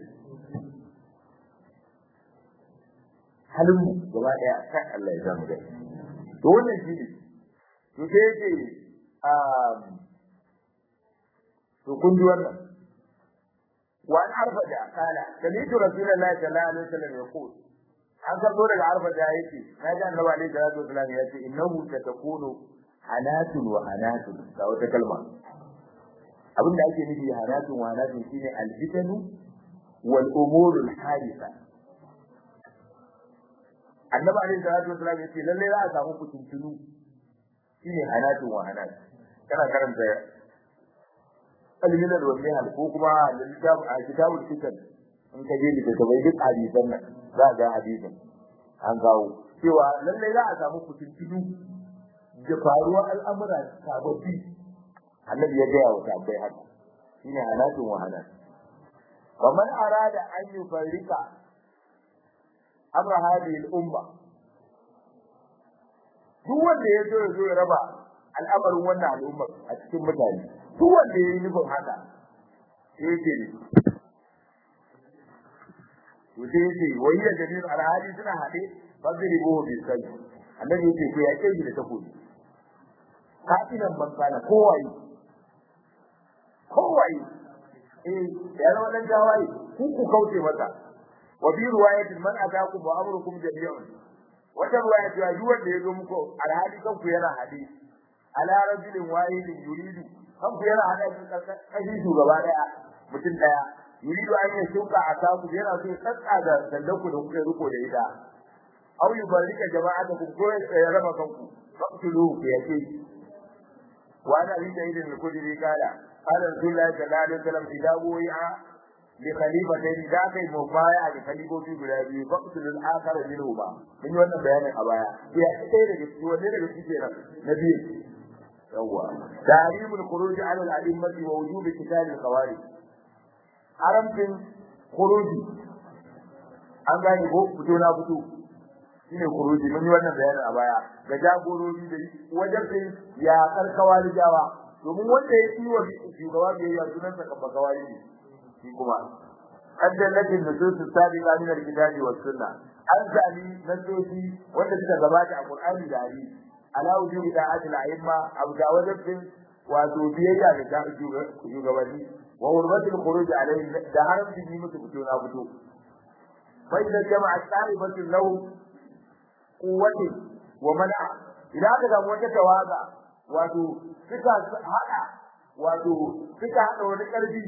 halin mu gaba daya kai Allah ya zamu dai to wannan shi ne to sai yake um to kun ji wannan wa an arfaja kala sami'tu rasulullahi sallallahu alaihi wasallam yaqul an karbo daga arfaja yake naji annabi alaihi salatu wasallam yace innahu satakunu hanatun wa hanatun ga wata kalma abin da ake nufi hanatun wa hanatun shine alfitanu wal umurul hadisa annabi alaihi salatu wasallam yace lalle za a samu kutuntunu shine hanatun wa hanatun kana karanta alminal wal mihal ko kuma kitab a kitabul fitan in ka je da bai duk hadisan nan za ga hadisan an kawo cewa lalle za a samu kutuntunu da faruwar al'amura sababbi annabi ya gaya wa tabbai haka shine hanatun wa hanatun ومن أراد أن يفرق أمر هذه الأمة duk wanda ya zo ya zo ya raba al'amarin wannan al'umma a cikin mutane duk wanda ya yi nufin haka sai yake ne to sai yake wai da jami'in alhali suna haɗe fadri bo bi sai annabi yake ko ya kai da takobi kafinan man kana kowaye kowaye eh ya zama dan jawaye ku ku kauce masa wa bi riwayatin man atakum wa amrukum jami'un wata riwaya ta yi wanda ya zo muku alhali kanku yana hadi ala rajulin wahidin yuridu kanku yana hada kashi shugaba daya mutum daya yuridu an yi shuka a saku yana so ya tsatsa da sandanku da kuka riko da ita aw yubarrika jama'atakum ko ya raba kanku faqtuluhu ku yake wa ana bi da idin kudiri kala قال رسول الله صلى الله عليه وسلم إذا وقع لخليفتين ذاك المبايع لخليفتين guda biyu فاقتل الآخر منهما من wannan bayanin a baya ya sai daga cikin wanne daga cikin kenan na biyu yawa tahrimul khuruj ala al-a'immati wa wujub qital al-khawarij haramtin khuruji an gane ko fito na fito shine khuruji mun yi wannan bayanin a baya ga jagorori da wajen sai ya karkawa jawa domin wanda ya yi wa shugaba bai yi sunan sa kan bakawari ne shi kuma addalatin nusus sabiqa min al-kitabi was sunnah an sami nasosi wanda suka gabata a Qur'ani da hadisi ala wujubi da'atil a'imma abu da wajibin wato biyayya ga shugabanni wa hurmatul khuruj alayhi da haramcin yi musu fito na fito fa idan jama'a ta'ibatu lahu quwwati wa man'a idan aka samu wata tawaga wato suka hada wato suka hada wani karfi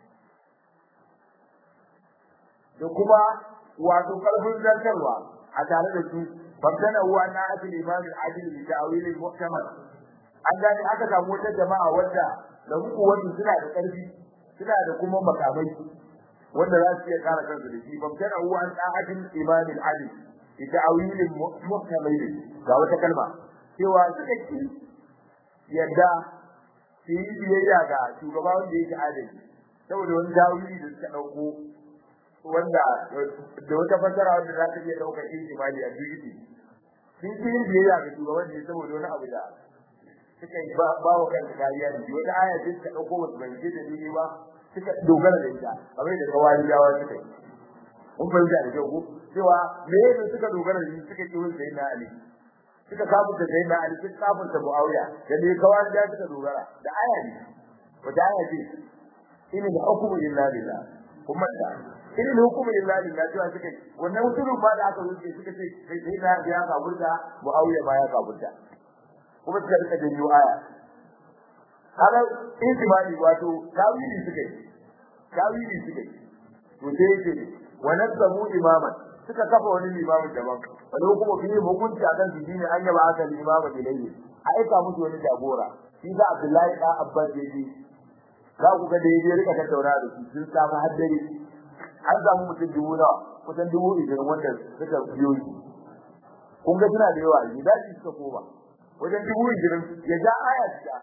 da kuma wato karfin zartarwa a tare da su babdana huwa na asli imam al-adil bi ta'wil al-muhtamal an gani aka samu wata jama'a wanda da muku wani suna da karfi suna da kuma makamai wanda za su iya kare kansu da shi babdana huwa an ta'adil imam al-adil bi ta'wil al-muhtamal ga wata kalma cewa suka ki yadda su yi biyayya ga shugaba wanda yake adali saboda wani dawili da suka dauko wanda da wata fasara wanda za ta iya daukar ijimali a duniya sun fi yin biyayya ga shugaban ne saboda wani abu da suka yi ba wa kansu kariya da shi wata aya ce suka dauko wasu bai ce da dini ba suka dogara da ita kamar da kawari yawa suka yi mun fahimta da kyau ko cewa me yasa suka dogara da shi suka ki wani sayyidina ali suka kafurta sai na ali suka kafurta muawiya da ne kawai da suka dogara da aya ne wata aya ce in da hukumu illa billah kuma da irin hukumin lillahi lillahi cewa suka yi wannan mutumin ba da aka wuce suka ce sai sai na ya kaburta muawiya ba ya kaburta kuma suka rika janyo aya kaga intibali wato tawili suka yi tawili suka yi to sai yake wa nasabu imaman suka kafa wani limamin daban wani kuma fi hukunci akan su shine an yaba aka limama ilayhi a aika musu wani jagora shi da Abdullahi da Abbas yaji za ku ga da yaje rika tattauna da su sun samu haddari an samu mutum dubu nawa kusan dubu ishirin wanda suka biyo shi kun ga suna da yawa ne daji suka koma wajen dubu ishirin ya ja aya ta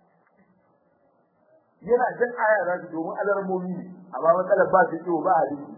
yana jan aya za su domin alarmomi ne amma matsalar ba su ciwo ba hadisi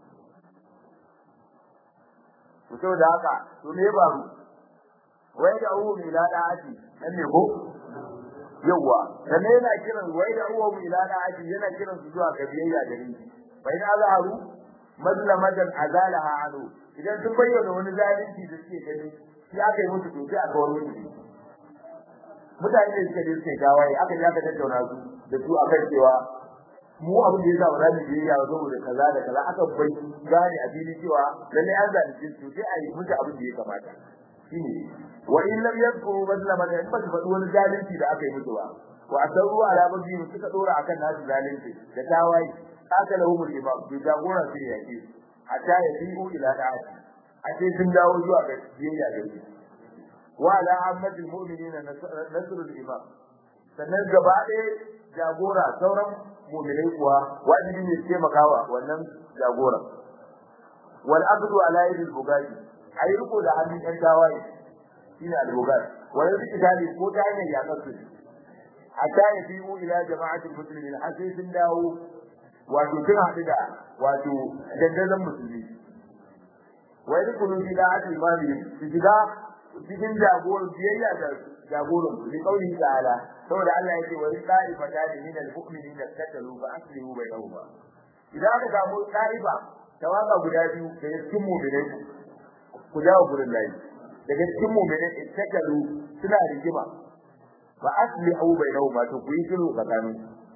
to saboda haka to me ba mu wai da uwu mai lada aji nan ne ko yawa dan yana kiran wai da uwu mai lada aji yana kiran su zuwa ga biyayya da ni bai na zaharu mazlamadan azalaha anu idan sun bayyana wani zalunci da suke gani shi aka yi musu to sai aka wani musu mutane da suka je suke gawaye aka je aka tattauna su da su akan cewa mu abin da yasa ba za mu je ya saboda kaza da kaza aka bai gane a fili cewa lalle an zalunci su sai a yi musu abin da ya kamata shine wa in lam yadhkuru mazlama da ba su faɗi wani zalunci da aka yi musu ba wa asarru ala bazi suka dora akan nasu zalunci da tawaye aka lahu imam bi jagora sai ya ce hatta ya bi'u ila da'ati a ce sun dawo zuwa ga biyayya da shi wa ala ammatil mu'minina nasrul imam sannan gaba ɗaya jagora sauran mu'minai kuwa wajibi ne su taimakawa wannan jagora wal aqdu ala yadil bugati ayi riko da hannun ɗan tawaye shine al bugati wa yadda kitali ko ta hanyar yakar su hatta ya bi'u ila jama'atul muslimin har sai sun dawo wato sun haɗu da wato dandazon musulmi wa yadkhulu fi da'ati imamihim su shiga cikin jagoran biyayya da jagoran su kauli ta'ala saboda Allah yake wa ta'ifa ta min al-mu'minin da katalu fa aslihu bainahuma idan aka samu ta'ifa tawaga guda biyu da cikin mu'minai ku dawo gurin layi daga cikin mu'minai katalu suna rigima fa aslihu bainahuma to ku yi sulhu tsakanin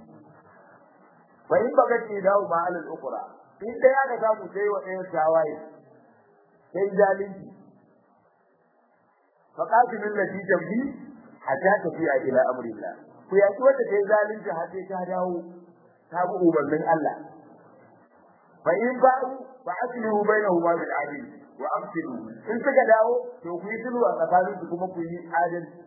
fa in baka ce dawo ma alal ukra in da ya ga samu sai wa ɗayan tawaye sai zalunci فقاتل التي تبغي حتى تفيء الى امر الله ku yaki wanda kai zalunci har sai ta dawo ta bi umarnin Allah fa in ba'u fa aslihu bainahuma bil adl wa amsilu in suka dawo to ku yi sulhu a tsakanin su kuma ku yi adalci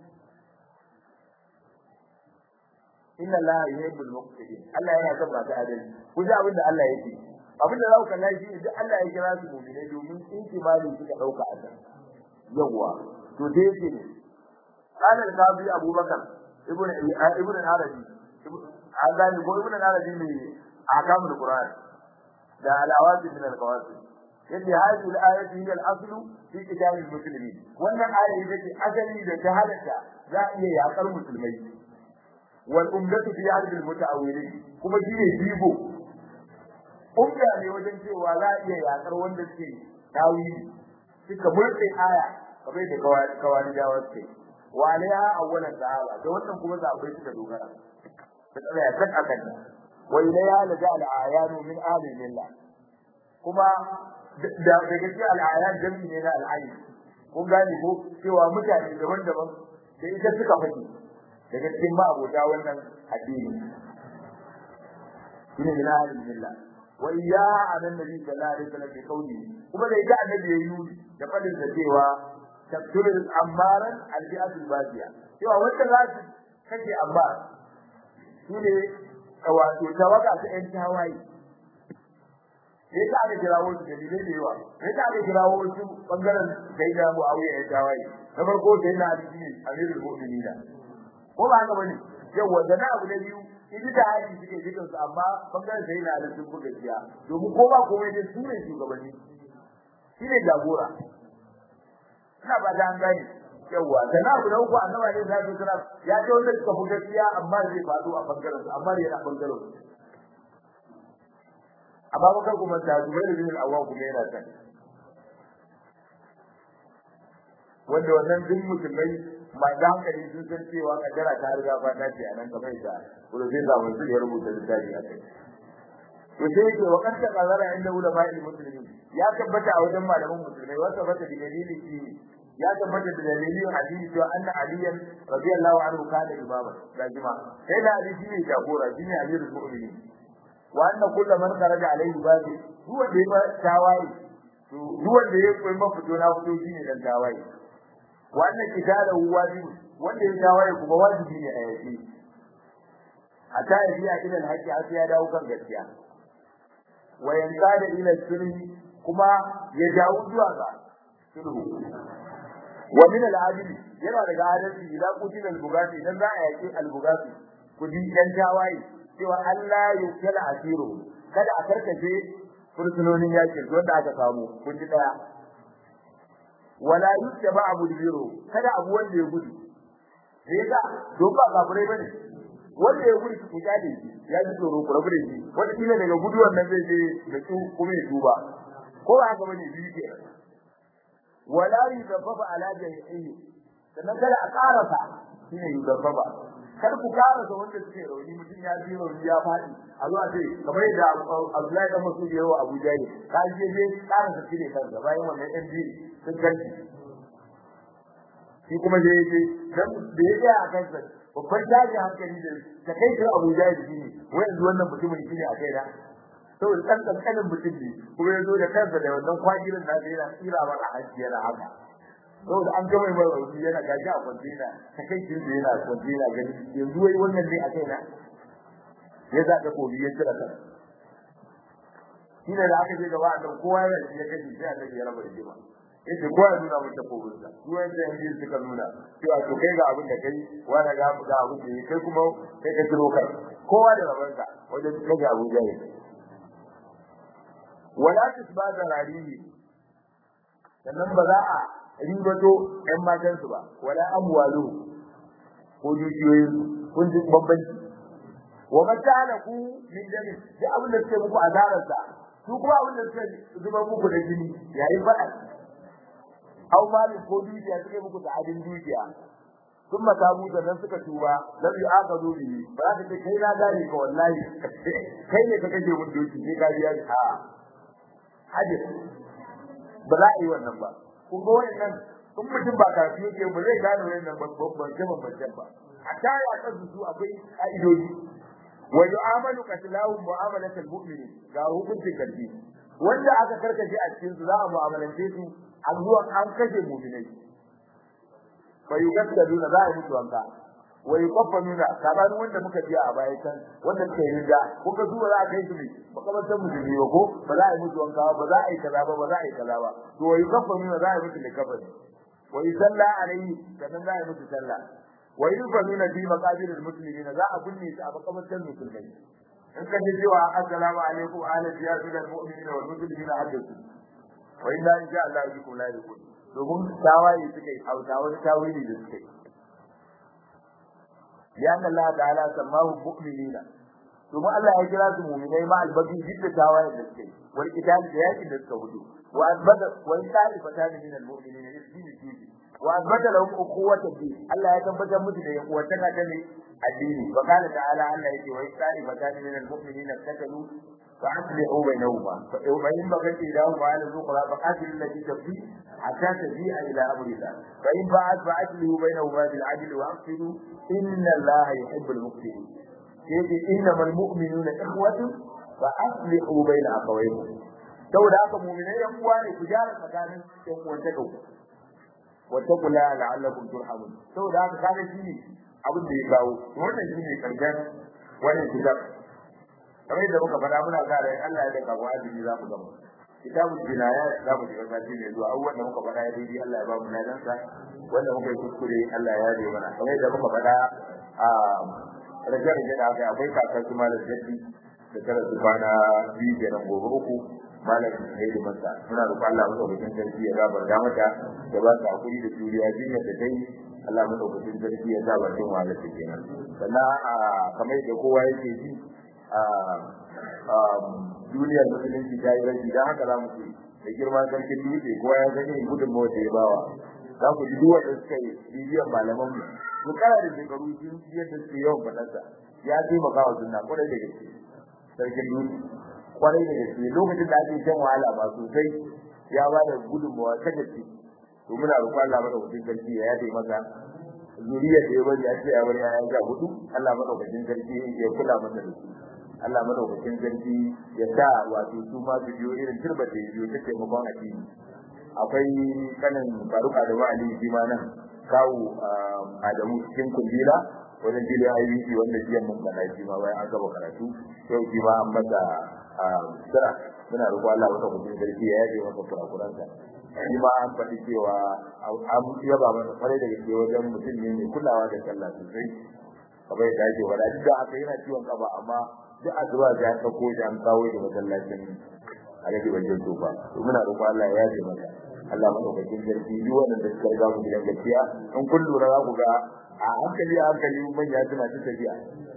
inna Allah yuhibbul muqsitin Allah yana son masu adalci ku ji abin da Allah yake abin da za ku kalla shi ne duk Allah ya kira su mu'minai domin intimali suka dauka a kan yawwa to dai yake ne kana da sabi abubakar ibnu ibnu arabi azani ko ibnu arabi ne akamul qur'an da alawati min alqawasi yace hadhihi alayati hiya al-aslu fi kitab al-muslimin wannan aya ita ce asali da ta halatta za a iya yakar musulmai wal umdatu fi hadhihi al-muta'awwilin kuma shi ne jibo umda ne wajen cewa za a iya yakar wanda suke tawili suka murtse aya kamar da kawani da wasu wa alaiha awwalan sahaba da wannan kuma sahabbai suka dogara ta tsaya ya kan akan wa ilaiha laja al ayanu min ahli millah kuma da daga cikin al ayan jami ne na al ayn kun gane ko cewa mutane daban-daban da ita suka fadi daga cikin ma'abota wannan addini shine min ahli millah wa iyyaha anan nabi sallallahu alaihi wasallam bi qawli kuma da ita annabi ya yi da fadin da cewa tafsirin ammaran albi'atul badiya cewa wanda za su kace amma shine wato tawaga ta yan tawaye sai ta ga kirawo su dalilai da yawa sai ta ga kirawo su bangaren sai da Muawiya yan tawaye na farko sai na Ali Amirul Mu'minin ko ba haka bane yawa da na abu na biyu idi da hali suke jikin su amma bangaren sai na Ali sun buga jiya domin ko ba komai dai su ne shugabanni shine jagora ina ba da an gani yawa da na guda uku annaba ne sai sura ya ce wanda suka fi gaskiya amma zai faɗo a bangaren su amma yana bangaren su amma bakar kuma ta zubai da bin awwa kuma yana kan wanda wannan duk musulmai ma da hankali sun san cewa kaddara ta riga ba ta ce anan kamar da kuma zai zama su ya rubuta littafi a kai to sai yake wa kanta qazara inda ulama muslimin ya tabbata a wajen malaman musulmai wa tabbata da dalili shi ya tabbata da dalilin hadisi cewa anna aliyan radiyallahu anhu kana imama da jima sai da hadisi ne jagora shine amirul mu'minin wa anna kullu man kharaja alayhi babi huwa da ya tawaye to duk wanda ya koyi mafito na fito shine dan tawaye wa anna kitabu wajibi wanda ya tawaye kuma wajibi ne a yake hatta ya biya ila alhaqi har ya dawo kan gaskiya wa yanqada ila sirri kuma ya dawo zuwa ga sulhu wa min al-adli yana daga adalci idan kutin al-bugati idan za a yaki al-bugati kudi dan tawaye cewa Allah ya kala asiru kada a karkace fursunonin yakin wanda aka samu kun ji daya wala yuttaba abu biro kada abu wanda ya gudu sai ga don ba kafirai bane wanda ya gudu ku kade shi ya ji tsoro ku rabu da shi wanda kila daga guduwan nan zai je da su kuma ya duba ko ba haka bane biyu kenan wala yuzaffafa ala jami'i sannan kada a karasa shine yuzaffafa kar ku karasa wanda suke rauni mutum ya ji rauni ya fadi a zuwa ce kamar yadda Abdullahi dan Masud yawo Abu Jahl ka je je karasa shi ne kansa bayan wannan ɗan biyu sun ganci shi kuma je je dan da ya ga a kansa babban daji hankali da ta kai shi Abu Jahl shi ne wai wannan mutumin shi ne a kai da saboda ɗan ƙanƙanin mutum ne kuma ya zo da kansa da wannan kwagirin da yana tsira masa hajji yana haka saboda an gama mai rauni yana gaji a kwantena ta kai kin da yana kwantena gani yanzu wai wannan ne a kai na ya za ka kobi ya tsira kan shi ne da aka je gaba annan kowa yana shi ya kaji sai annabi ya raba rigima yace kowa ya nuna mun takobin sa su wanda yanzu suka nuna cewa to kai ga abin da kai wani ga ga abin da kai kuma kai ka kiro kai kowa da rabansa wajen kaje Abu Jahil wala tisbada rarihi sannan ba za a ribato ƴan matansu ba wala amwalu ko dukiyoyin kun ji bambanci wa matala ku min dami da abin da suke muku azarar sa su kuma abin da suke zuba muku da jini yayin fada aw mali ko dukiya suke muku da adin dukiya sun mata mu da nan suka tuba lam yu'aqadu bihi ba za ka ce kai na gane ka wallahi kai ne ka kaje mun doki sai ka biya ha hadis ba za a yi wannan ba kun ga wannan in mutum ba karatu yake ba zai gane wannan babban jaman babban ba a tare a kan su akwai ka'idoji wa yu'amalu qatlahu mu'amalatal mu'mini ga hukuncin kalbi wanda aka karkace a cikin su za a mu'amalance su a zuwa an kashe mu'minai fa yugaddaduna za a mutu wanka wa yuqaffanuna kaban wanda muka biya a baya can wanda suka yi rida kuka zuwa za a kai su ne makamantar musulmi ba ko ba za a yi mutu wanka ba za a yi kaza ba ba za a yi kaza ba to wa yuqaffanuna za a yi mutu da kafani wa yusalla alayhi sannan za a yi mutu sallah wa yufanuna fi maqabir almuslimin za a binne su a makamantar musulmai in ka ji cewa assalamu alaikum ala ziyadul mu'minina wal muslimina haddathu wa inna insha Allah bikum la yakun domin tawaye suka yi hauta wani tawili da suka yi لأن الله تعالى سماه مؤمنين ثم الله يجرى المؤمنين مع البغي جد تاوان الدسكي والقتال جهاد الدسكي هدو وأثبت وإن طائفتان من المؤمنين يسجد الدين وأثبت لهم أخوة الدين الله يتنبت مثل وتنا تلي الدين وقال تعالى الله يجي وإن طائفتان من المؤمنين اقتتلوا فأصلحوا بينهما فإن بغت إلهما على الأخرى فقاتل التي تبغي حتى تجيء إلى أمر الله فإن فعلت فأصلحوا بينهما بالعدل وأقسطوا إن الله يحب المقسطين يجي إنما المؤمنون إخوة فأصلحوا بين أخويكم saboda haka mu'minai yan uwa ne ku gyara tsakanin yan uwan ta kauku wa taqula la'allakum turhamun saboda haka kaga shi ne abin da ya kawo wannan shi ne karshen wannan kitab kamar yadda muka faɗa muna sa rai Allah ya daga wajibi za mu gama kitabul jinaya za mu shiga sati ne zuwa abubuwan da muka faɗa ya daidai Allah ya ba mu ladansa wanda muka yi kuskure Allah ya yaje mana kamar yadda muka faɗa a rage-rage da aka akwai kakar su malam jaddi da tara su kwana biyu kenan gobe uku malam Haidu Masa muna roƙon Allah madaukakin sarki ya gabar da mata da ba ta hakuri da juriya jinyar da dai Allah madaukakin sarki ya sa bakin wahala ta kenan sannan a kamar yadda kowa yake ji a duniyar musulunci ta yi rashi don haka za mu ce da girman sarkin dutse kowa ya gani gudunmawa da ya bawa za ku ji duk wanda suka yi bibiyan malaman mu mu kara da shekaru sun yadda suke yawan faɗarsa ya taimaka wa sunna kwarai da gaske sarkin dutse kwarai da gaske lokacin da ake shan wahala ba sosai ya ba da gudunmawa ta gaske to muna roƙon Allah madaukakin sarki ya yafe maka zuriyar da ya bari a ce ya bari ya ga hudu Allah madaukakin sarki ya kula masa da su Allah madaukakin sarki ya sa wato su ma su biyo irin turba da biyo ta taimakon addini akwai kanin faruka da wa'ali shi ma nan kawo Adamu cikin kundila wajen jili ayyuki wanda jiyan mun kana shi ma bayan an gaba karatu yau shi ma an masa sira muna roƙo Allah madaukakin sarki ya yaje masa kurakuransa shi ma an faɗi cewa an yaba masa kwarai da gaske wajen mutum ne mai kulawa da sallah sosai kamar yadda ake wada duk da aka yana ciwon kafa amma duk addu'a da aka ko da an kawo da masallacin alaji ban jinto ba to muna roƙo Allah ya yaje masa Allah madaukakin sarki duk wanda suka riga mu gidan gaskiya in kun lura za ku ga a hankali a hankali manya suna ta tafiya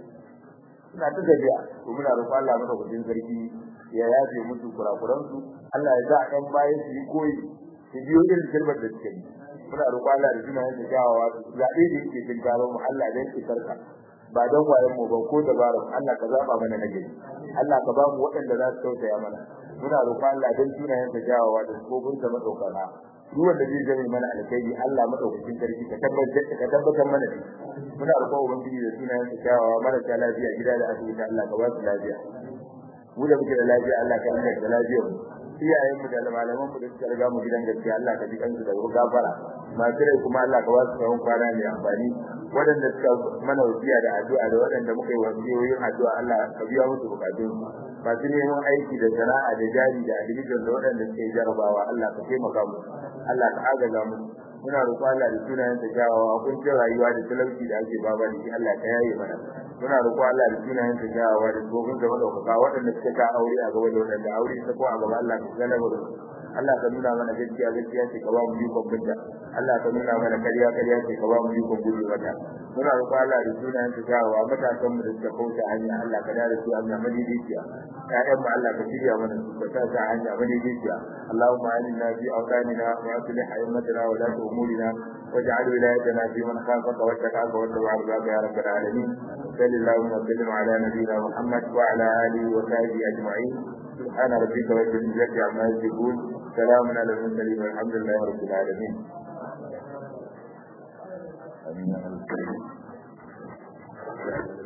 suna ta tafiya to muna roƙo Allah madaukakin sarki ya yaje musu kurakuransu Allah ya sa ɗan bayan su yi koyi su biyo irin kirbar da suke yi muna roƙo Allah da suna yin gawawa zaɓe da yake cin gaba mu Allah dan isarka ba don wayan mu ba ko dabara Allah ka zaba mana na gari Allah ka ba mu waɗanda za su tausaya mana muna roƙo Allah dan suna yin gawawa da kofin sa madaukaka duk wanda zai zama mana alkhairi Allah madaukakin sarki ka tabbatar ka tabbatar mana da muna roƙo ubangiji da suna yin gawawa marasa lafiya gida da asibiti Allah ka ba su lafiya mu da muke da lafiya Allah ka inganta da lafiyar mu iyayen mu da malaman mu da suka riga mu gidan gaskiya Allah ka ji kansu da gafara masu rai kuma Allah ka wasu tsawon kwana mai amfani waɗanda suka mana wasiya da addu'a da waɗanda muka yi wasiyoyin addu'a Allah ka biya musu bukatun masu neman aiki da sana'a da jari da admission da waɗanda suke jarabawa Allah ka taimaka mu Allah ka agaza mu muna roƙon Allah da sunayen ta jawawa kuncin rayuwa da talauci da ake baba da shi Allah ka yaye mana muna roƙon Allah da sunayen ta jawawa da tsohon da madaukaka waɗanda suka ka aure a gaba da waɗanda aure ta ko a gaba Allah ka galaba da Allah ka nuna mana gaskiya gaskiya ce ka ba mu ikon binta Allah ka nuna mana kariya kariya ce ka ba mu ikon gudu mata muna roƙon Allah da sunayen ta jawawa matasan mu da suka kauce hanya Allah ka dare su hanya madidiciya ƴaƴan mu Allah ka shirya mana su ka sa hanya madidiciya Allahumma aminna fi awtanina wa aslih a'immatana wa la أمورنا واجعل ولايتنا في من خافك واتقاك واتبع رضاك يا رب العالمين صل اللهم وسلم على نبينا محمد وعلى اله وصحبه اجمعين سبحان ربك رب العزه عما يصفون سلام على المرسلين والحمد لله رب العالمين امين